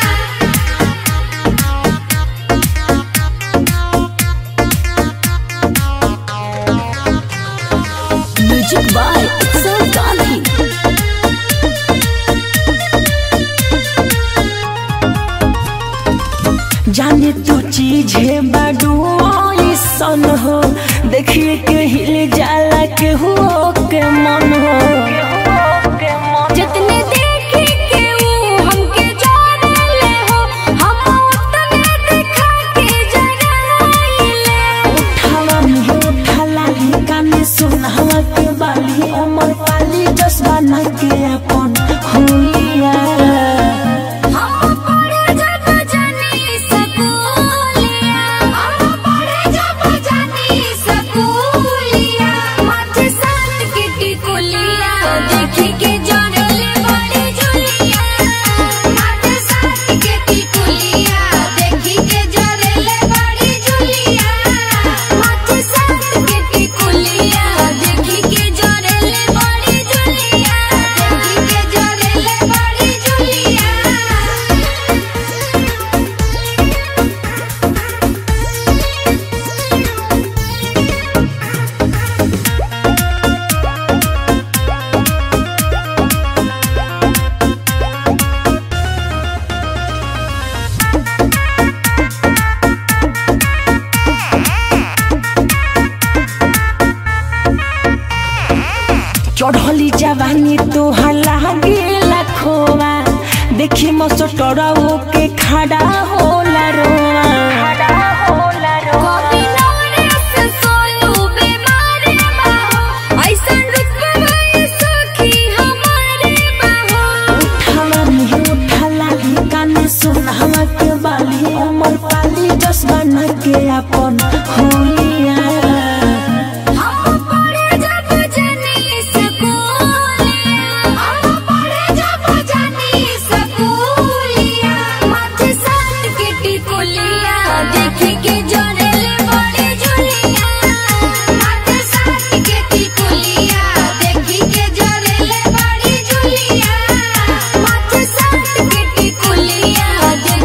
[SPEAKER 4] म्यूजिक बाय उत्सव गांधी
[SPEAKER 3] जाने तू चीज है बाडू सन हो देखिए के हिल जाला के हो के मन हो
[SPEAKER 2] जितने देखे के वो हमके जाने हो हम उतने दिखा के जगाइले
[SPEAKER 3] उठावा में उठा लाली काने सुनहवा के बाली अमर पाली जसवा ना के अपन हुलिया
[SPEAKER 2] हम पढ़े जब जानी स्कूलिया हम पढ़े जब जानी स्कूलिया माथे साथ के टिकुलिया देख के जोड़ले बड़ी जुलिया माथे साथ के टिकुलिया देख के जोड़ले बड़ी जुलिया माथे साथ के टिकुलिया देख के जोड़ले बड़ी जुलिया देख के जोड़ले बड़ी जुलिया
[SPEAKER 3] चढ़ली जवानी तो लागे लाखोवा देखी मसटरऊ के खड़ा होला रोवा
[SPEAKER 2] कभी नवरस सोनू बीमारे बाहो ऐसन रुतबा सखी हमारे बाहो
[SPEAKER 3] उठावा में उठा लाली काने सुनहवा के बाली अमर पाली जस बना के अपन होलिया
[SPEAKER 2] हम पढ़े जब जानी स्कूलिया हम पढ़े जब जानी स्कूलिया माथे साथ के टिकुलिया देख के जोड़ले बड़ी जुलिया माथे साथ के टिकुलिया देख के जोड़ले बड़ी जुलिया माथे साथ के टिकुलिया देख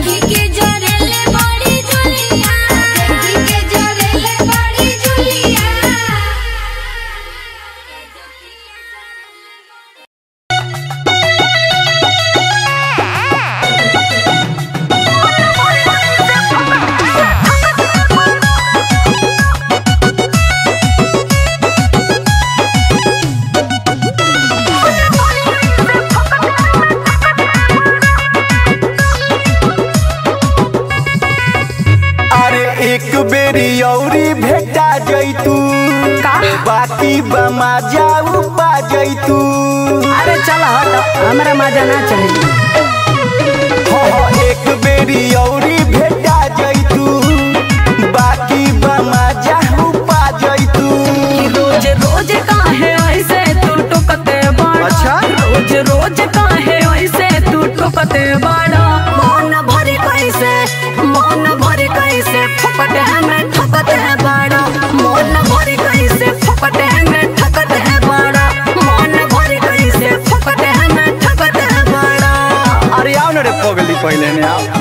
[SPEAKER 7] एक बेरी औरी भेटा जैतू बाकी बमा जाऊ पा जैतू
[SPEAKER 9] अरे चल हट हमरा मजा ना चले
[SPEAKER 7] हो हो एक बेरी औरी भेटा जैतू बाकी बमा जाऊ पा जैतू
[SPEAKER 9] रोज रोज काहे ऐसे तू टुकते बड़ा
[SPEAKER 7] अच्छा?
[SPEAKER 9] रोज रोज काहे ऐसे तू टुकते बड़ा मन भरे कैसे मन भरे कैसे फपटे में ठकते है बड़ा मन भरे कैसे फपटे में ठकते है बड़ा मन भरे कैसे फपटे में ठकते है बड़ा
[SPEAKER 7] अरे आओ ना रे पगली पहले ने आओ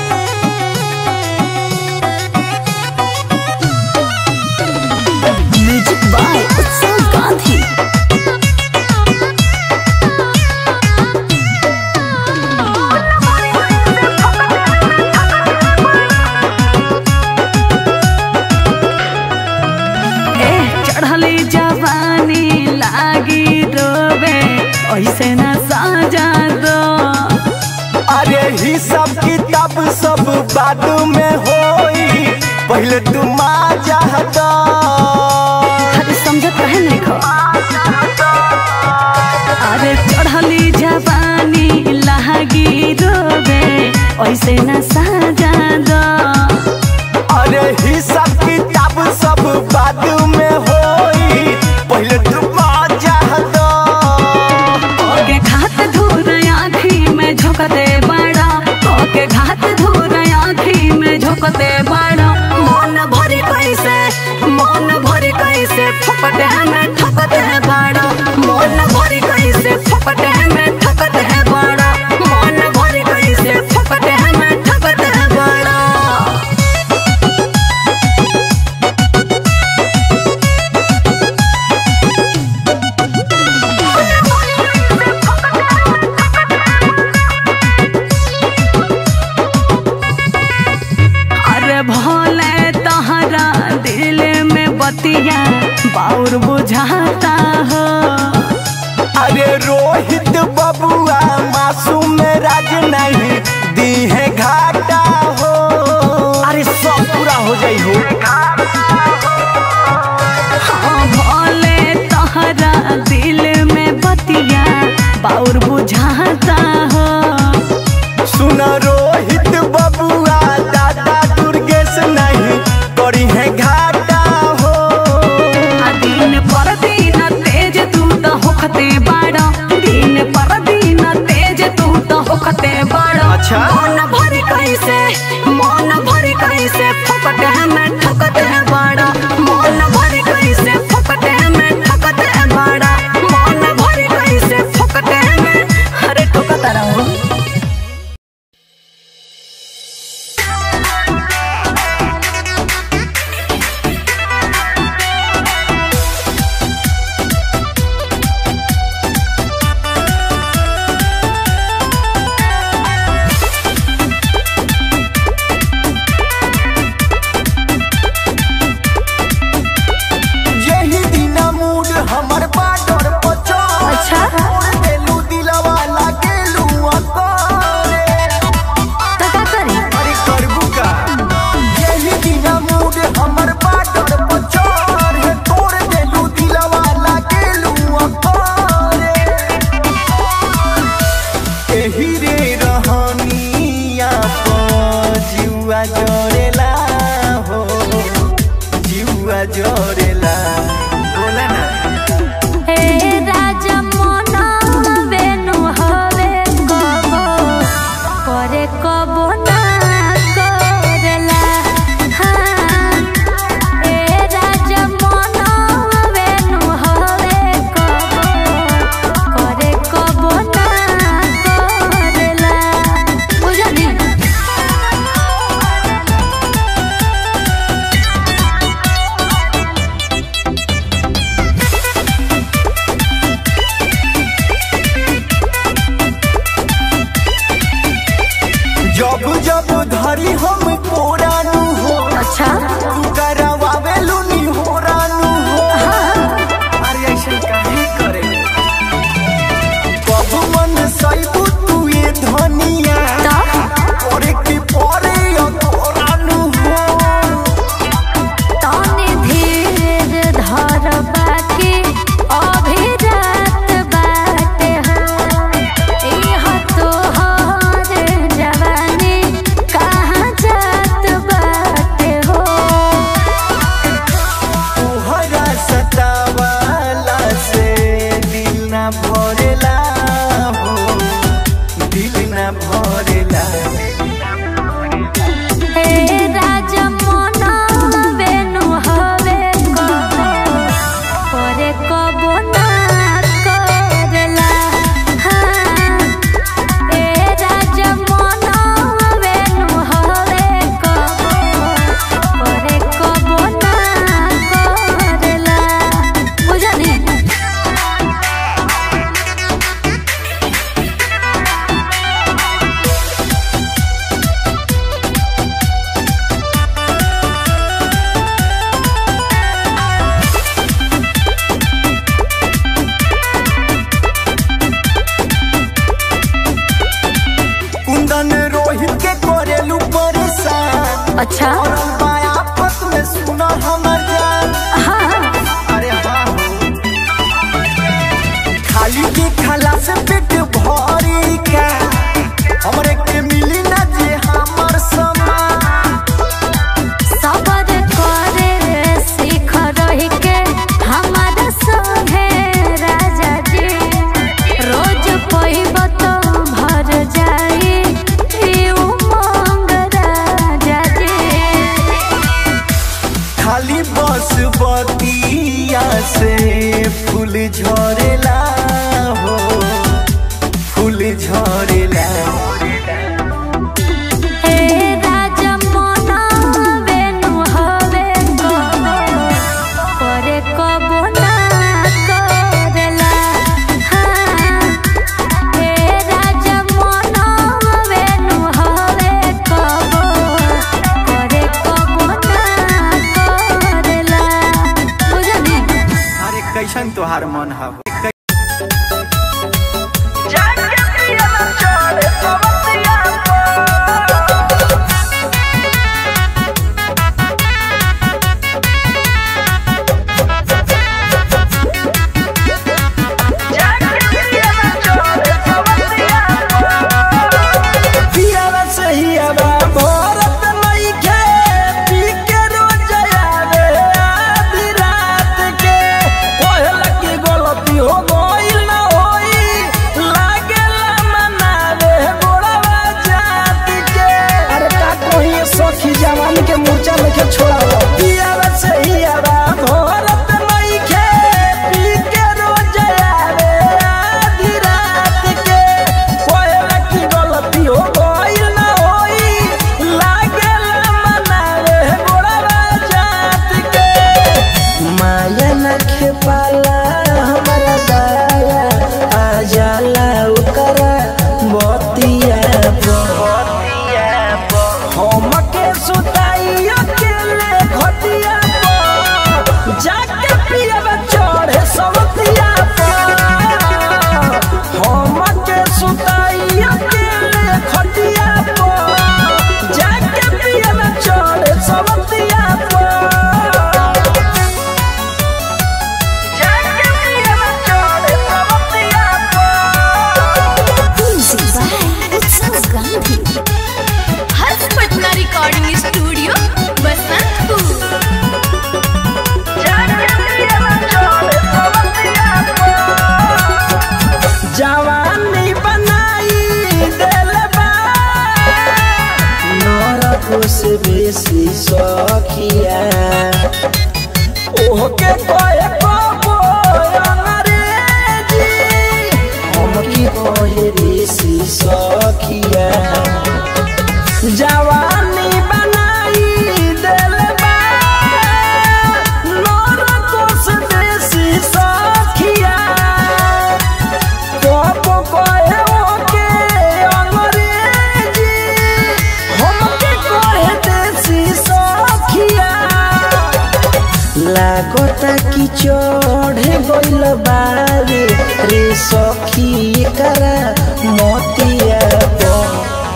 [SPEAKER 9] म्यूजिक बाय उत्सव गांधी ए चढ़ली जवानी लागी रोबे ऐसे न साजा दो
[SPEAKER 7] अरे ही सब किताब सब बाद में होई पहले तू माँ चाहता
[SPEAKER 9] अरे समझत रहे नहीं खो अरे चढ़ली जवानी लागी रोबे ऐसे न साजा दो
[SPEAKER 7] अरे ही सब किताब सब बाद में होई पहले तू माँ चाहता
[SPEAKER 9] ओके घात धूर आँखी में झोंकते बड़ा ओके घात धूर आँखी में झोंकते बड़ा मन भरे कैसे मन भरे कैसे फपटे में ठकते है बड़ा मन भरे कैसे फपटे में ठकते है बड़ा मन भरे कैसे फपटे में ठकते है बड़ा अरे भोले तहरा दिल में बतिया बाउर बुझाता हो
[SPEAKER 7] अरे रोहित बबुआ मासूम राज नहीं दी है घाटा हो अरे सब पूरा हो जाई हो
[SPEAKER 9] हाँ भोले तहरा दिल में बतिया बाउर बुझाता हो
[SPEAKER 7] सुन रोहित बबुआ दादा दुर्गेश नहीं करी है घाटा हो
[SPEAKER 9] आ दिन पर दिन तेज तू तो होखते बाड़ा दिन पर दिन तेज तू तो होखते बाड़ा
[SPEAKER 7] अच्छा?
[SPEAKER 9] मन भरे कैसे मन भरे कैसे फकटे में ठकते बाड़ा मन भरे कैसे फकटे में ठकते बाड़ा मन भरे कैसे फकटे में अरे ठोकता रहो
[SPEAKER 7] यही दिन मूड हमर बाडर पचो
[SPEAKER 9] अच्छा?
[SPEAKER 7] छोड़ देलू दिलवा लागेलू अकारे
[SPEAKER 9] तो का करी
[SPEAKER 7] अरे करबू का यही दिन मूड हमर बाडर पचो रे तोड़ देलू दिलवा लागेलू अकारे एही रे रहनिया प जुआ जोड़ेला हो जुआ जोड़ेला बोला ना
[SPEAKER 2] हे राजा मोना बेनु हवे कबो करे कबो ना करेला हाँ हे राजा मोना बेनु हवे कबो करे कबो ना करेला बुझली
[SPEAKER 7] हमर जान अरे हाँ हो। खाली के खाला से पेट भरी का हमरे के मिली ना जे हमर समान
[SPEAKER 2] सबर करे सीख रही के हमारा संगे राजा जी रोज पइब तो भर जाई ई उमंग राजा जी
[SPEAKER 7] खाली बस बतिया से फूल झरेला हो फूल झरेला
[SPEAKER 2] हे राजा मोना बेनु हवे कबो करे कबो ना करेला हाँ हे राजा मोना बेनु हवे कबो करे कबो ना करेला बुझनी
[SPEAKER 7] अरे कैसन तोहार मन हव पियावा सहियावा भरत नइखे, पी के रोज आवे आधी रात के। कहेला कि गलती हो गइल ना होई, लागेला मनावे गोड़वा जात के। अरे का कहिए सखी जवान के मूर्छा लेके छोड़ावा पियावा सहियावा भरत नइखे, पी के रोज आवे आधी रात के। कहेला कि गलती हो गइल ना होई, लागेला मनावे गोड़वा जात के। माया न खेपाला हमारा दाया आ जाला ओकरा बतिया हमके सुताई अकेले घटिया पर जाके पियब चढ़े सवतिया पर हमके सुताई अकेले घटिया पर जाके पियब चढ़े सवतिया पर
[SPEAKER 4] हर्ष पटना रिकॉर्डिंग स्टूडियो बसंतपुर
[SPEAKER 7] जवानी बनाई दिल बा नरक से बेसी सखिया ओहके कहे कबो अंग्रेजी हमकी कहे ऋषि सखिया जवानी बनाई दिल बा नरक से बेसी सखिया कबो कहे ओके अंग्रेजी हमके कहे देसी सखिया लागता कि चढ़े गइल बारे रे सखी करा मोतिया पर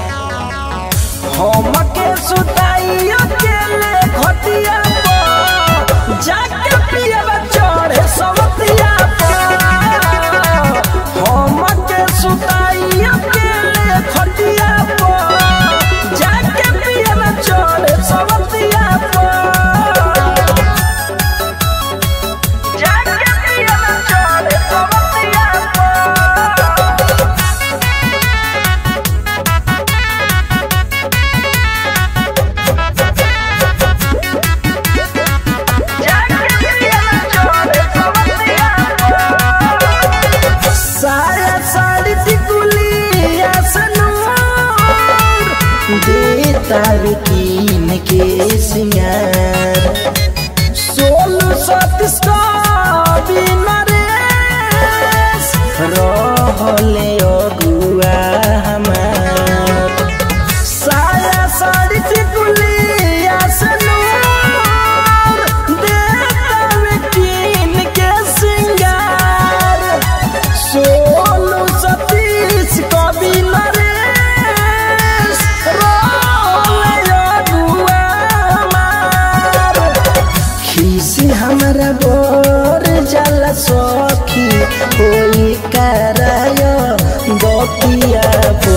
[SPEAKER 7] हमके सुताई अकेले घटिया पर जाके पियब चढ़े सवतिया पर हमके सुताई अकेले घटिया पर जाके पियब चढ़े सवतिया पर जाके पियब चढ़े सवतिया पर
[SPEAKER 3] हमारा गोर जल सखी कोई कराय गोपिया बो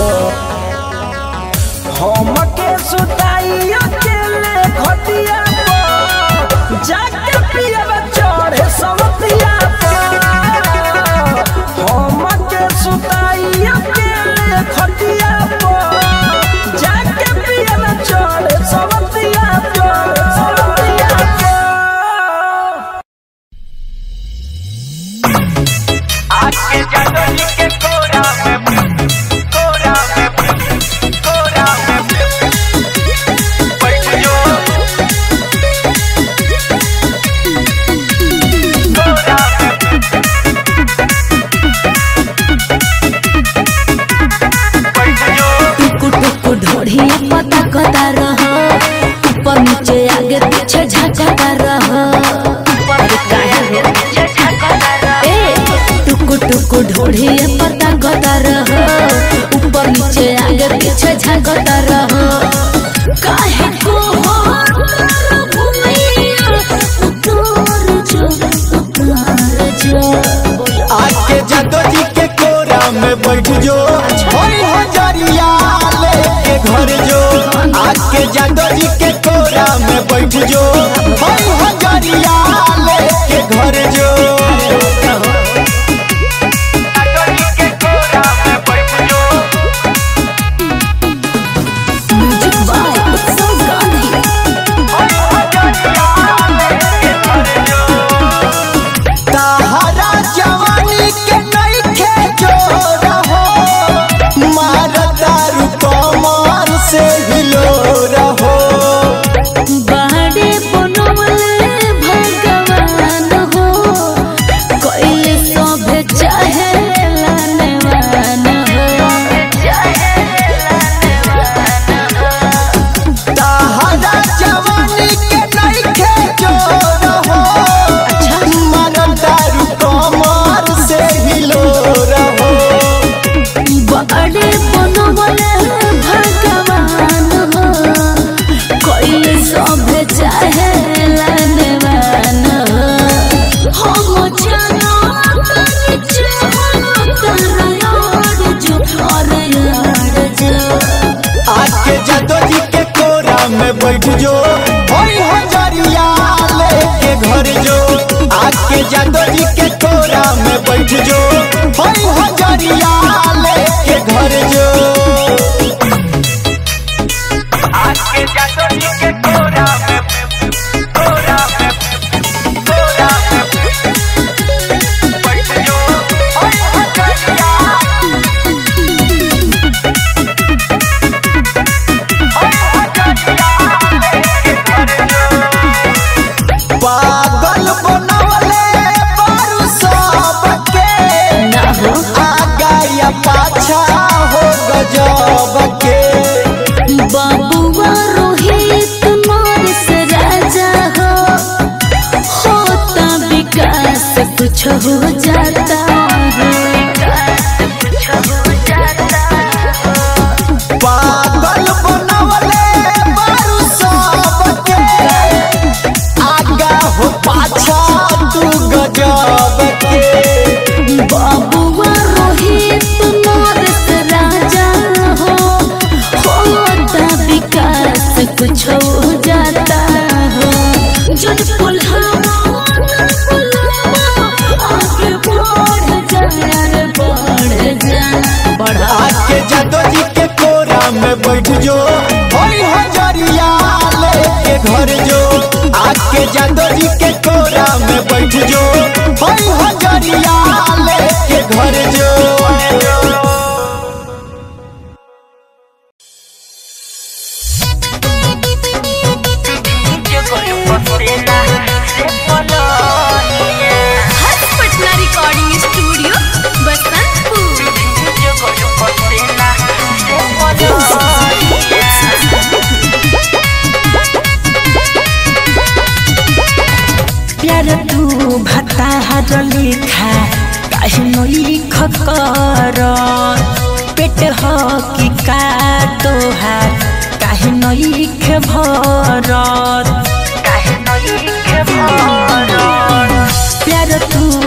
[SPEAKER 3] हमके सुताई अकेले खटिया पर जाके पियब चढ़े सवतिया पर हमके सुताई अकेले खटिया पर जाके पियब चढ़े सवतिया पर सवतिया पर
[SPEAKER 7] आके जादोनी के कोरा में कोरा में कोरा में बैठ जो कोरा में बैठ जो
[SPEAKER 4] टुकु टुकु ढोढ़ी पता कता रह ऊपर नीचे आगे पीछे झकता रह अरे काहे रे? ए, टुकु टुकु ढोढ़ी पता कता रह ऊपर नीचे आगे पीछे झकता रह काहे को हो घुमैया उतार जो उतार जो
[SPEAKER 7] आके जादो जी के कोरा में बैठ जो होई हो जरिया लेके घर जो आके जादो जी के कोरा में बैठ जो होई हो जरिया लेके घर जो जादो जी के कोरा में बैठ जो
[SPEAKER 4] म्यूजिक बाय उत्सव गांधी
[SPEAKER 7] होई हो जरिया लेके घर जो ताहरा जवानी के नइखे जोर हो मारदारू कमर से हिलो रहो
[SPEAKER 4] बाड़े बनवले भगवान हो कोइले सभे चाहे लानवान
[SPEAKER 7] ताहरा जवानी के नइखे जोर हो मारदारू कमर से हिलो रहो
[SPEAKER 4] बाड़े बनवले भगवान हो कोइले सभे चाहे लानवान हम जानो कर चाहो कर यार जो और यार जो
[SPEAKER 7] आके जादो जी के कोरा में बैठ जो होई हो जरिया लेके घर जो आके जादो जी के कोरा में बैठ जो होई हो जरिया लेके घर जो आके जादो जी के कोरा में कोरा में कोरा में बैठ जो होई हो जरिया पागल बनवले बारू सबके आगा या पाछा हो गजब के
[SPEAKER 4] बाबुआ रोहित नरेश राजा हो होता विकास कुछ हो जाता
[SPEAKER 7] पागल बनवले बारू सबके आगा हो पाछा तू गजब के
[SPEAKER 4] बाबुआ रोहित नरेश राजा हो होता विकास कुछ हो जाता हो जन पुल्हावा आगे बढ़ जा बढ़ जा बढ़ा
[SPEAKER 7] आके जादो जी के कोरा में बैठ जो होई हो जरिया लेके घर जो आके जादो जी के कोरा में बैठ जो होई हो जरिया लेके घर जो
[SPEAKER 2] पटना रिकॉर्डिंग स्टूडियो बसंतपुर
[SPEAKER 3] प्यार तू भता हर लिखा काहे न लिख कर पेट हो कि का तोहार काहे न लिख भरत काहे न लिख भरत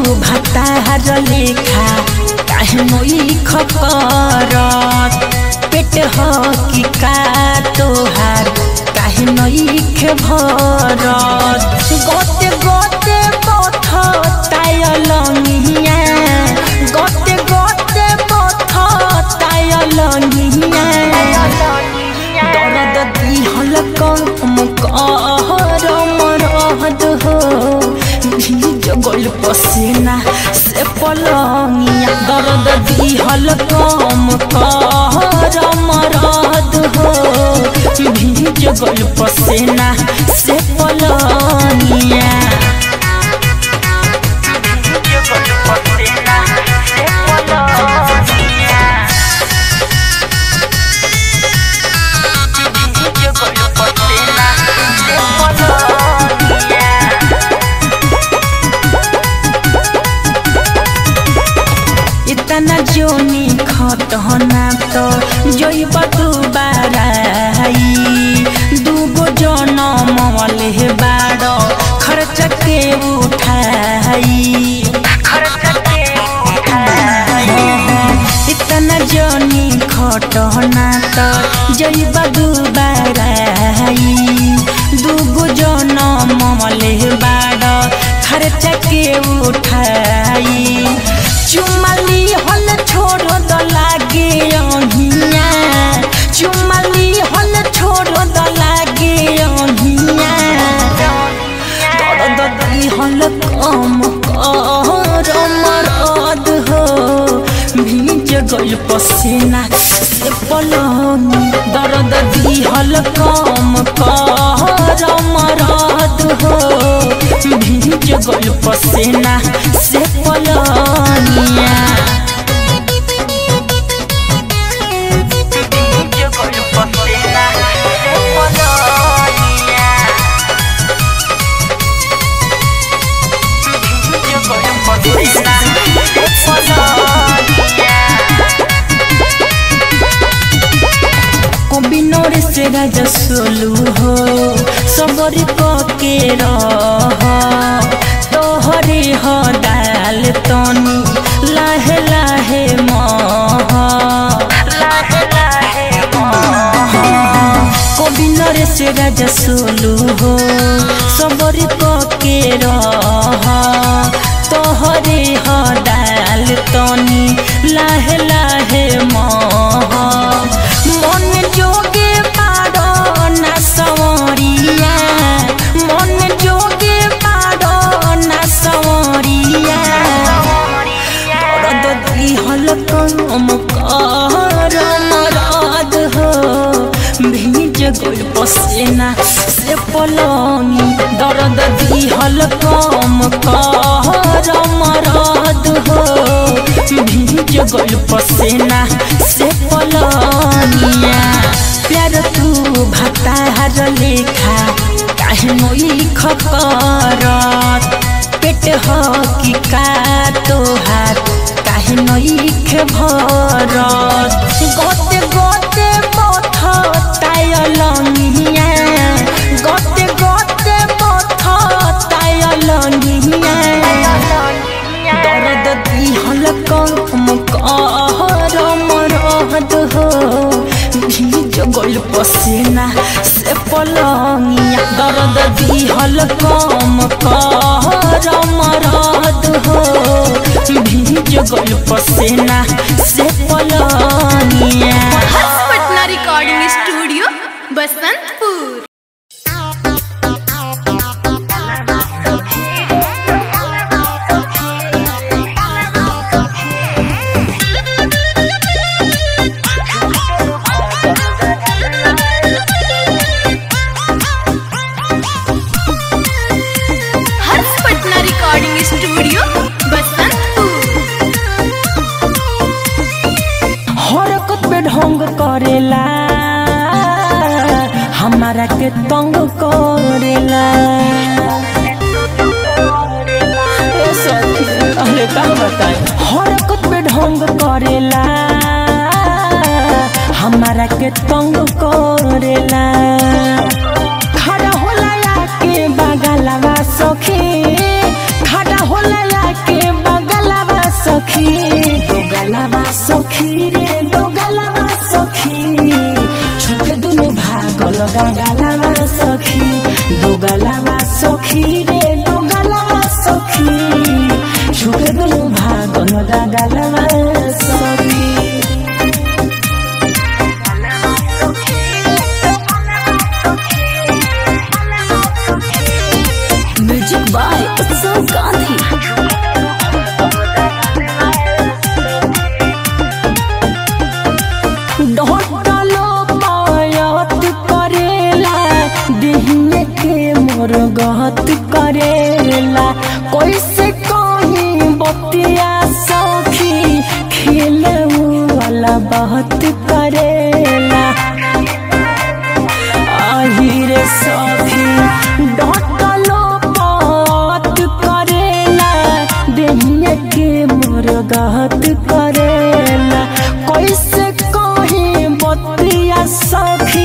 [SPEAKER 3] भातार लेखा काहे मोई खपरत पेट ह कि का तोहार काहे नई खे भरत गोते गोते पथ ताय लंगिया गोते गोते पथ ताय लंगिया दर्द दिहल कम कहर मरहद हो भीज गल पसीना से पलंगिया दर्द दिहल कम कहर मरहद हो भीज गल पसीना से पलंगिया इतना जोनी खटना तो जोइब दुबाराई दूगो जनम वाले बाड़ खर्च के उठाई इतना जोनी खटना तो जोइब दुबाराई दूगो जनम वाले बाड़ खर्च के उठाई चुमली हल छोड़ द लागे अहिया चुमली हल छोड़ द लागे अहिया दर्द दी हल कम कर मरद हो भीज गल पसीना से पलनी दर्द दी हल कम कर मरद हो भीज गल पसीना से पलनिया बिनोर से राजा सोलू हो सबरी के रह तोहरे ह दाल तनी लाहे लाहे मह लाहे लाहे कोबिनर से राजा सोलू हो सबरी के रह तोहरे ह दाल तनी लाहे लाहे मह मन जोगे पारो ना सवरिया मन जोगे पारो ना सवरिया दर्द दिहल कम कर मरद हो भीज गल पसीना से पलंगी दर्द दिहल कम कर मरद हो भीज गल पसीना से पलनिया प्यार तू भातार लेखा काहे मोई खपरत पेट ह कि का तोहार काहे नई खे भरत गोते गोते पथ ताय लंगिया गोते गोते पथ ताय लंगिया दर्द दिहल कम कहर मरहद हो भीज गल पसीना से पलंगिया दर्द दिहल कम कहर मरहद हो भीज गल पसीना से पलंगिया
[SPEAKER 10] Patna recording studio Basantpur Harsh Patna recording studio Basantpur
[SPEAKER 3] हरकत पे ढोंग करेला हमारा के तंग करेला ए सखी अरे का बताए हरकत पे ढोंग करेला हमारा के तंग करेला खड़ा होला के बगलवा सखी खड़ा होला के गलवा सखी रे दो गलवा सखी छुके दुनु भागल दा गलवा सखी
[SPEAKER 9] म्यूजिक बाय उत्सव गांधी
[SPEAKER 3] ढोटलो पायत करेला दिहिए के मोर गहत करेला कैसे कहीं बतिया सखी खेले वाला बहुत करेला আহিরে সখী ডটলো পত করেলা দেহিয়ে কে মোর গহত করেলা কইসে কহি বতিয়া সখী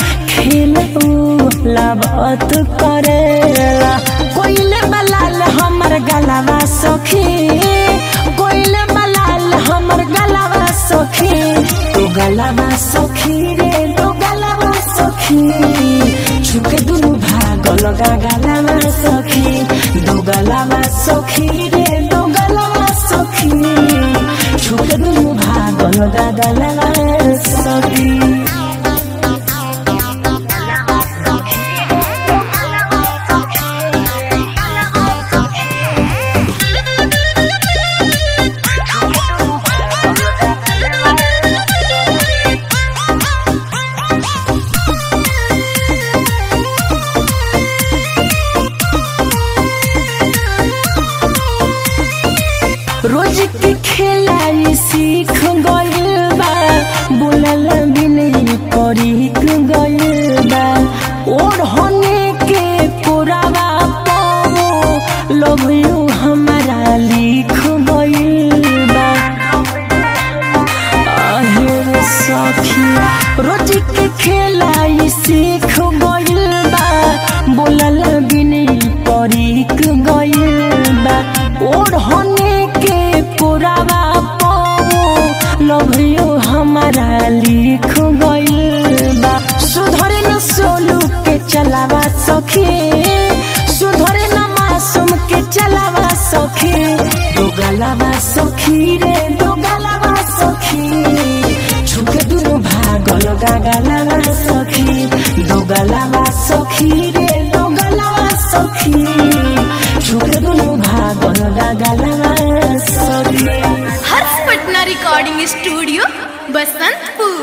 [SPEAKER 3] খেলা বাত করেলা কইলে বলাল हमर गलवा सखी कोइले बलाल हमर गलवा सखी तो गलवा सखी रे तो गलवा सखी छुके दुनु भाग लगा गलवा सखी दो गलवा सखी रे दो गलवा सखी छुके दुनु भाग लगा गलवा सखी रोज के खेलाई सीख गइल बा बोलल भी नहीं करी गइल बा और होने के पुरावा पाओ लव यू हमारा लिख गइल बा आहे सखी रोज के खेलाई सीख गइल बा बोलल भी नहीं करी गइल बा और होने के पुरावा पाओ लव यू हमारा लिख गइल बा सुधरे न सोलू के चलावा सखी सुधरे न मासूम के चलावा सखी दो गलावा सखी रे दो गलावा सखी छुके दुनु भागल गागलावा सखी दो गलावा सखी रे दो गलावा सखी छुके दुनु भागल गागलावा सखी
[SPEAKER 10] हर्ष पटना रिकॉर्डिंग स्टूडियो बसंतपुर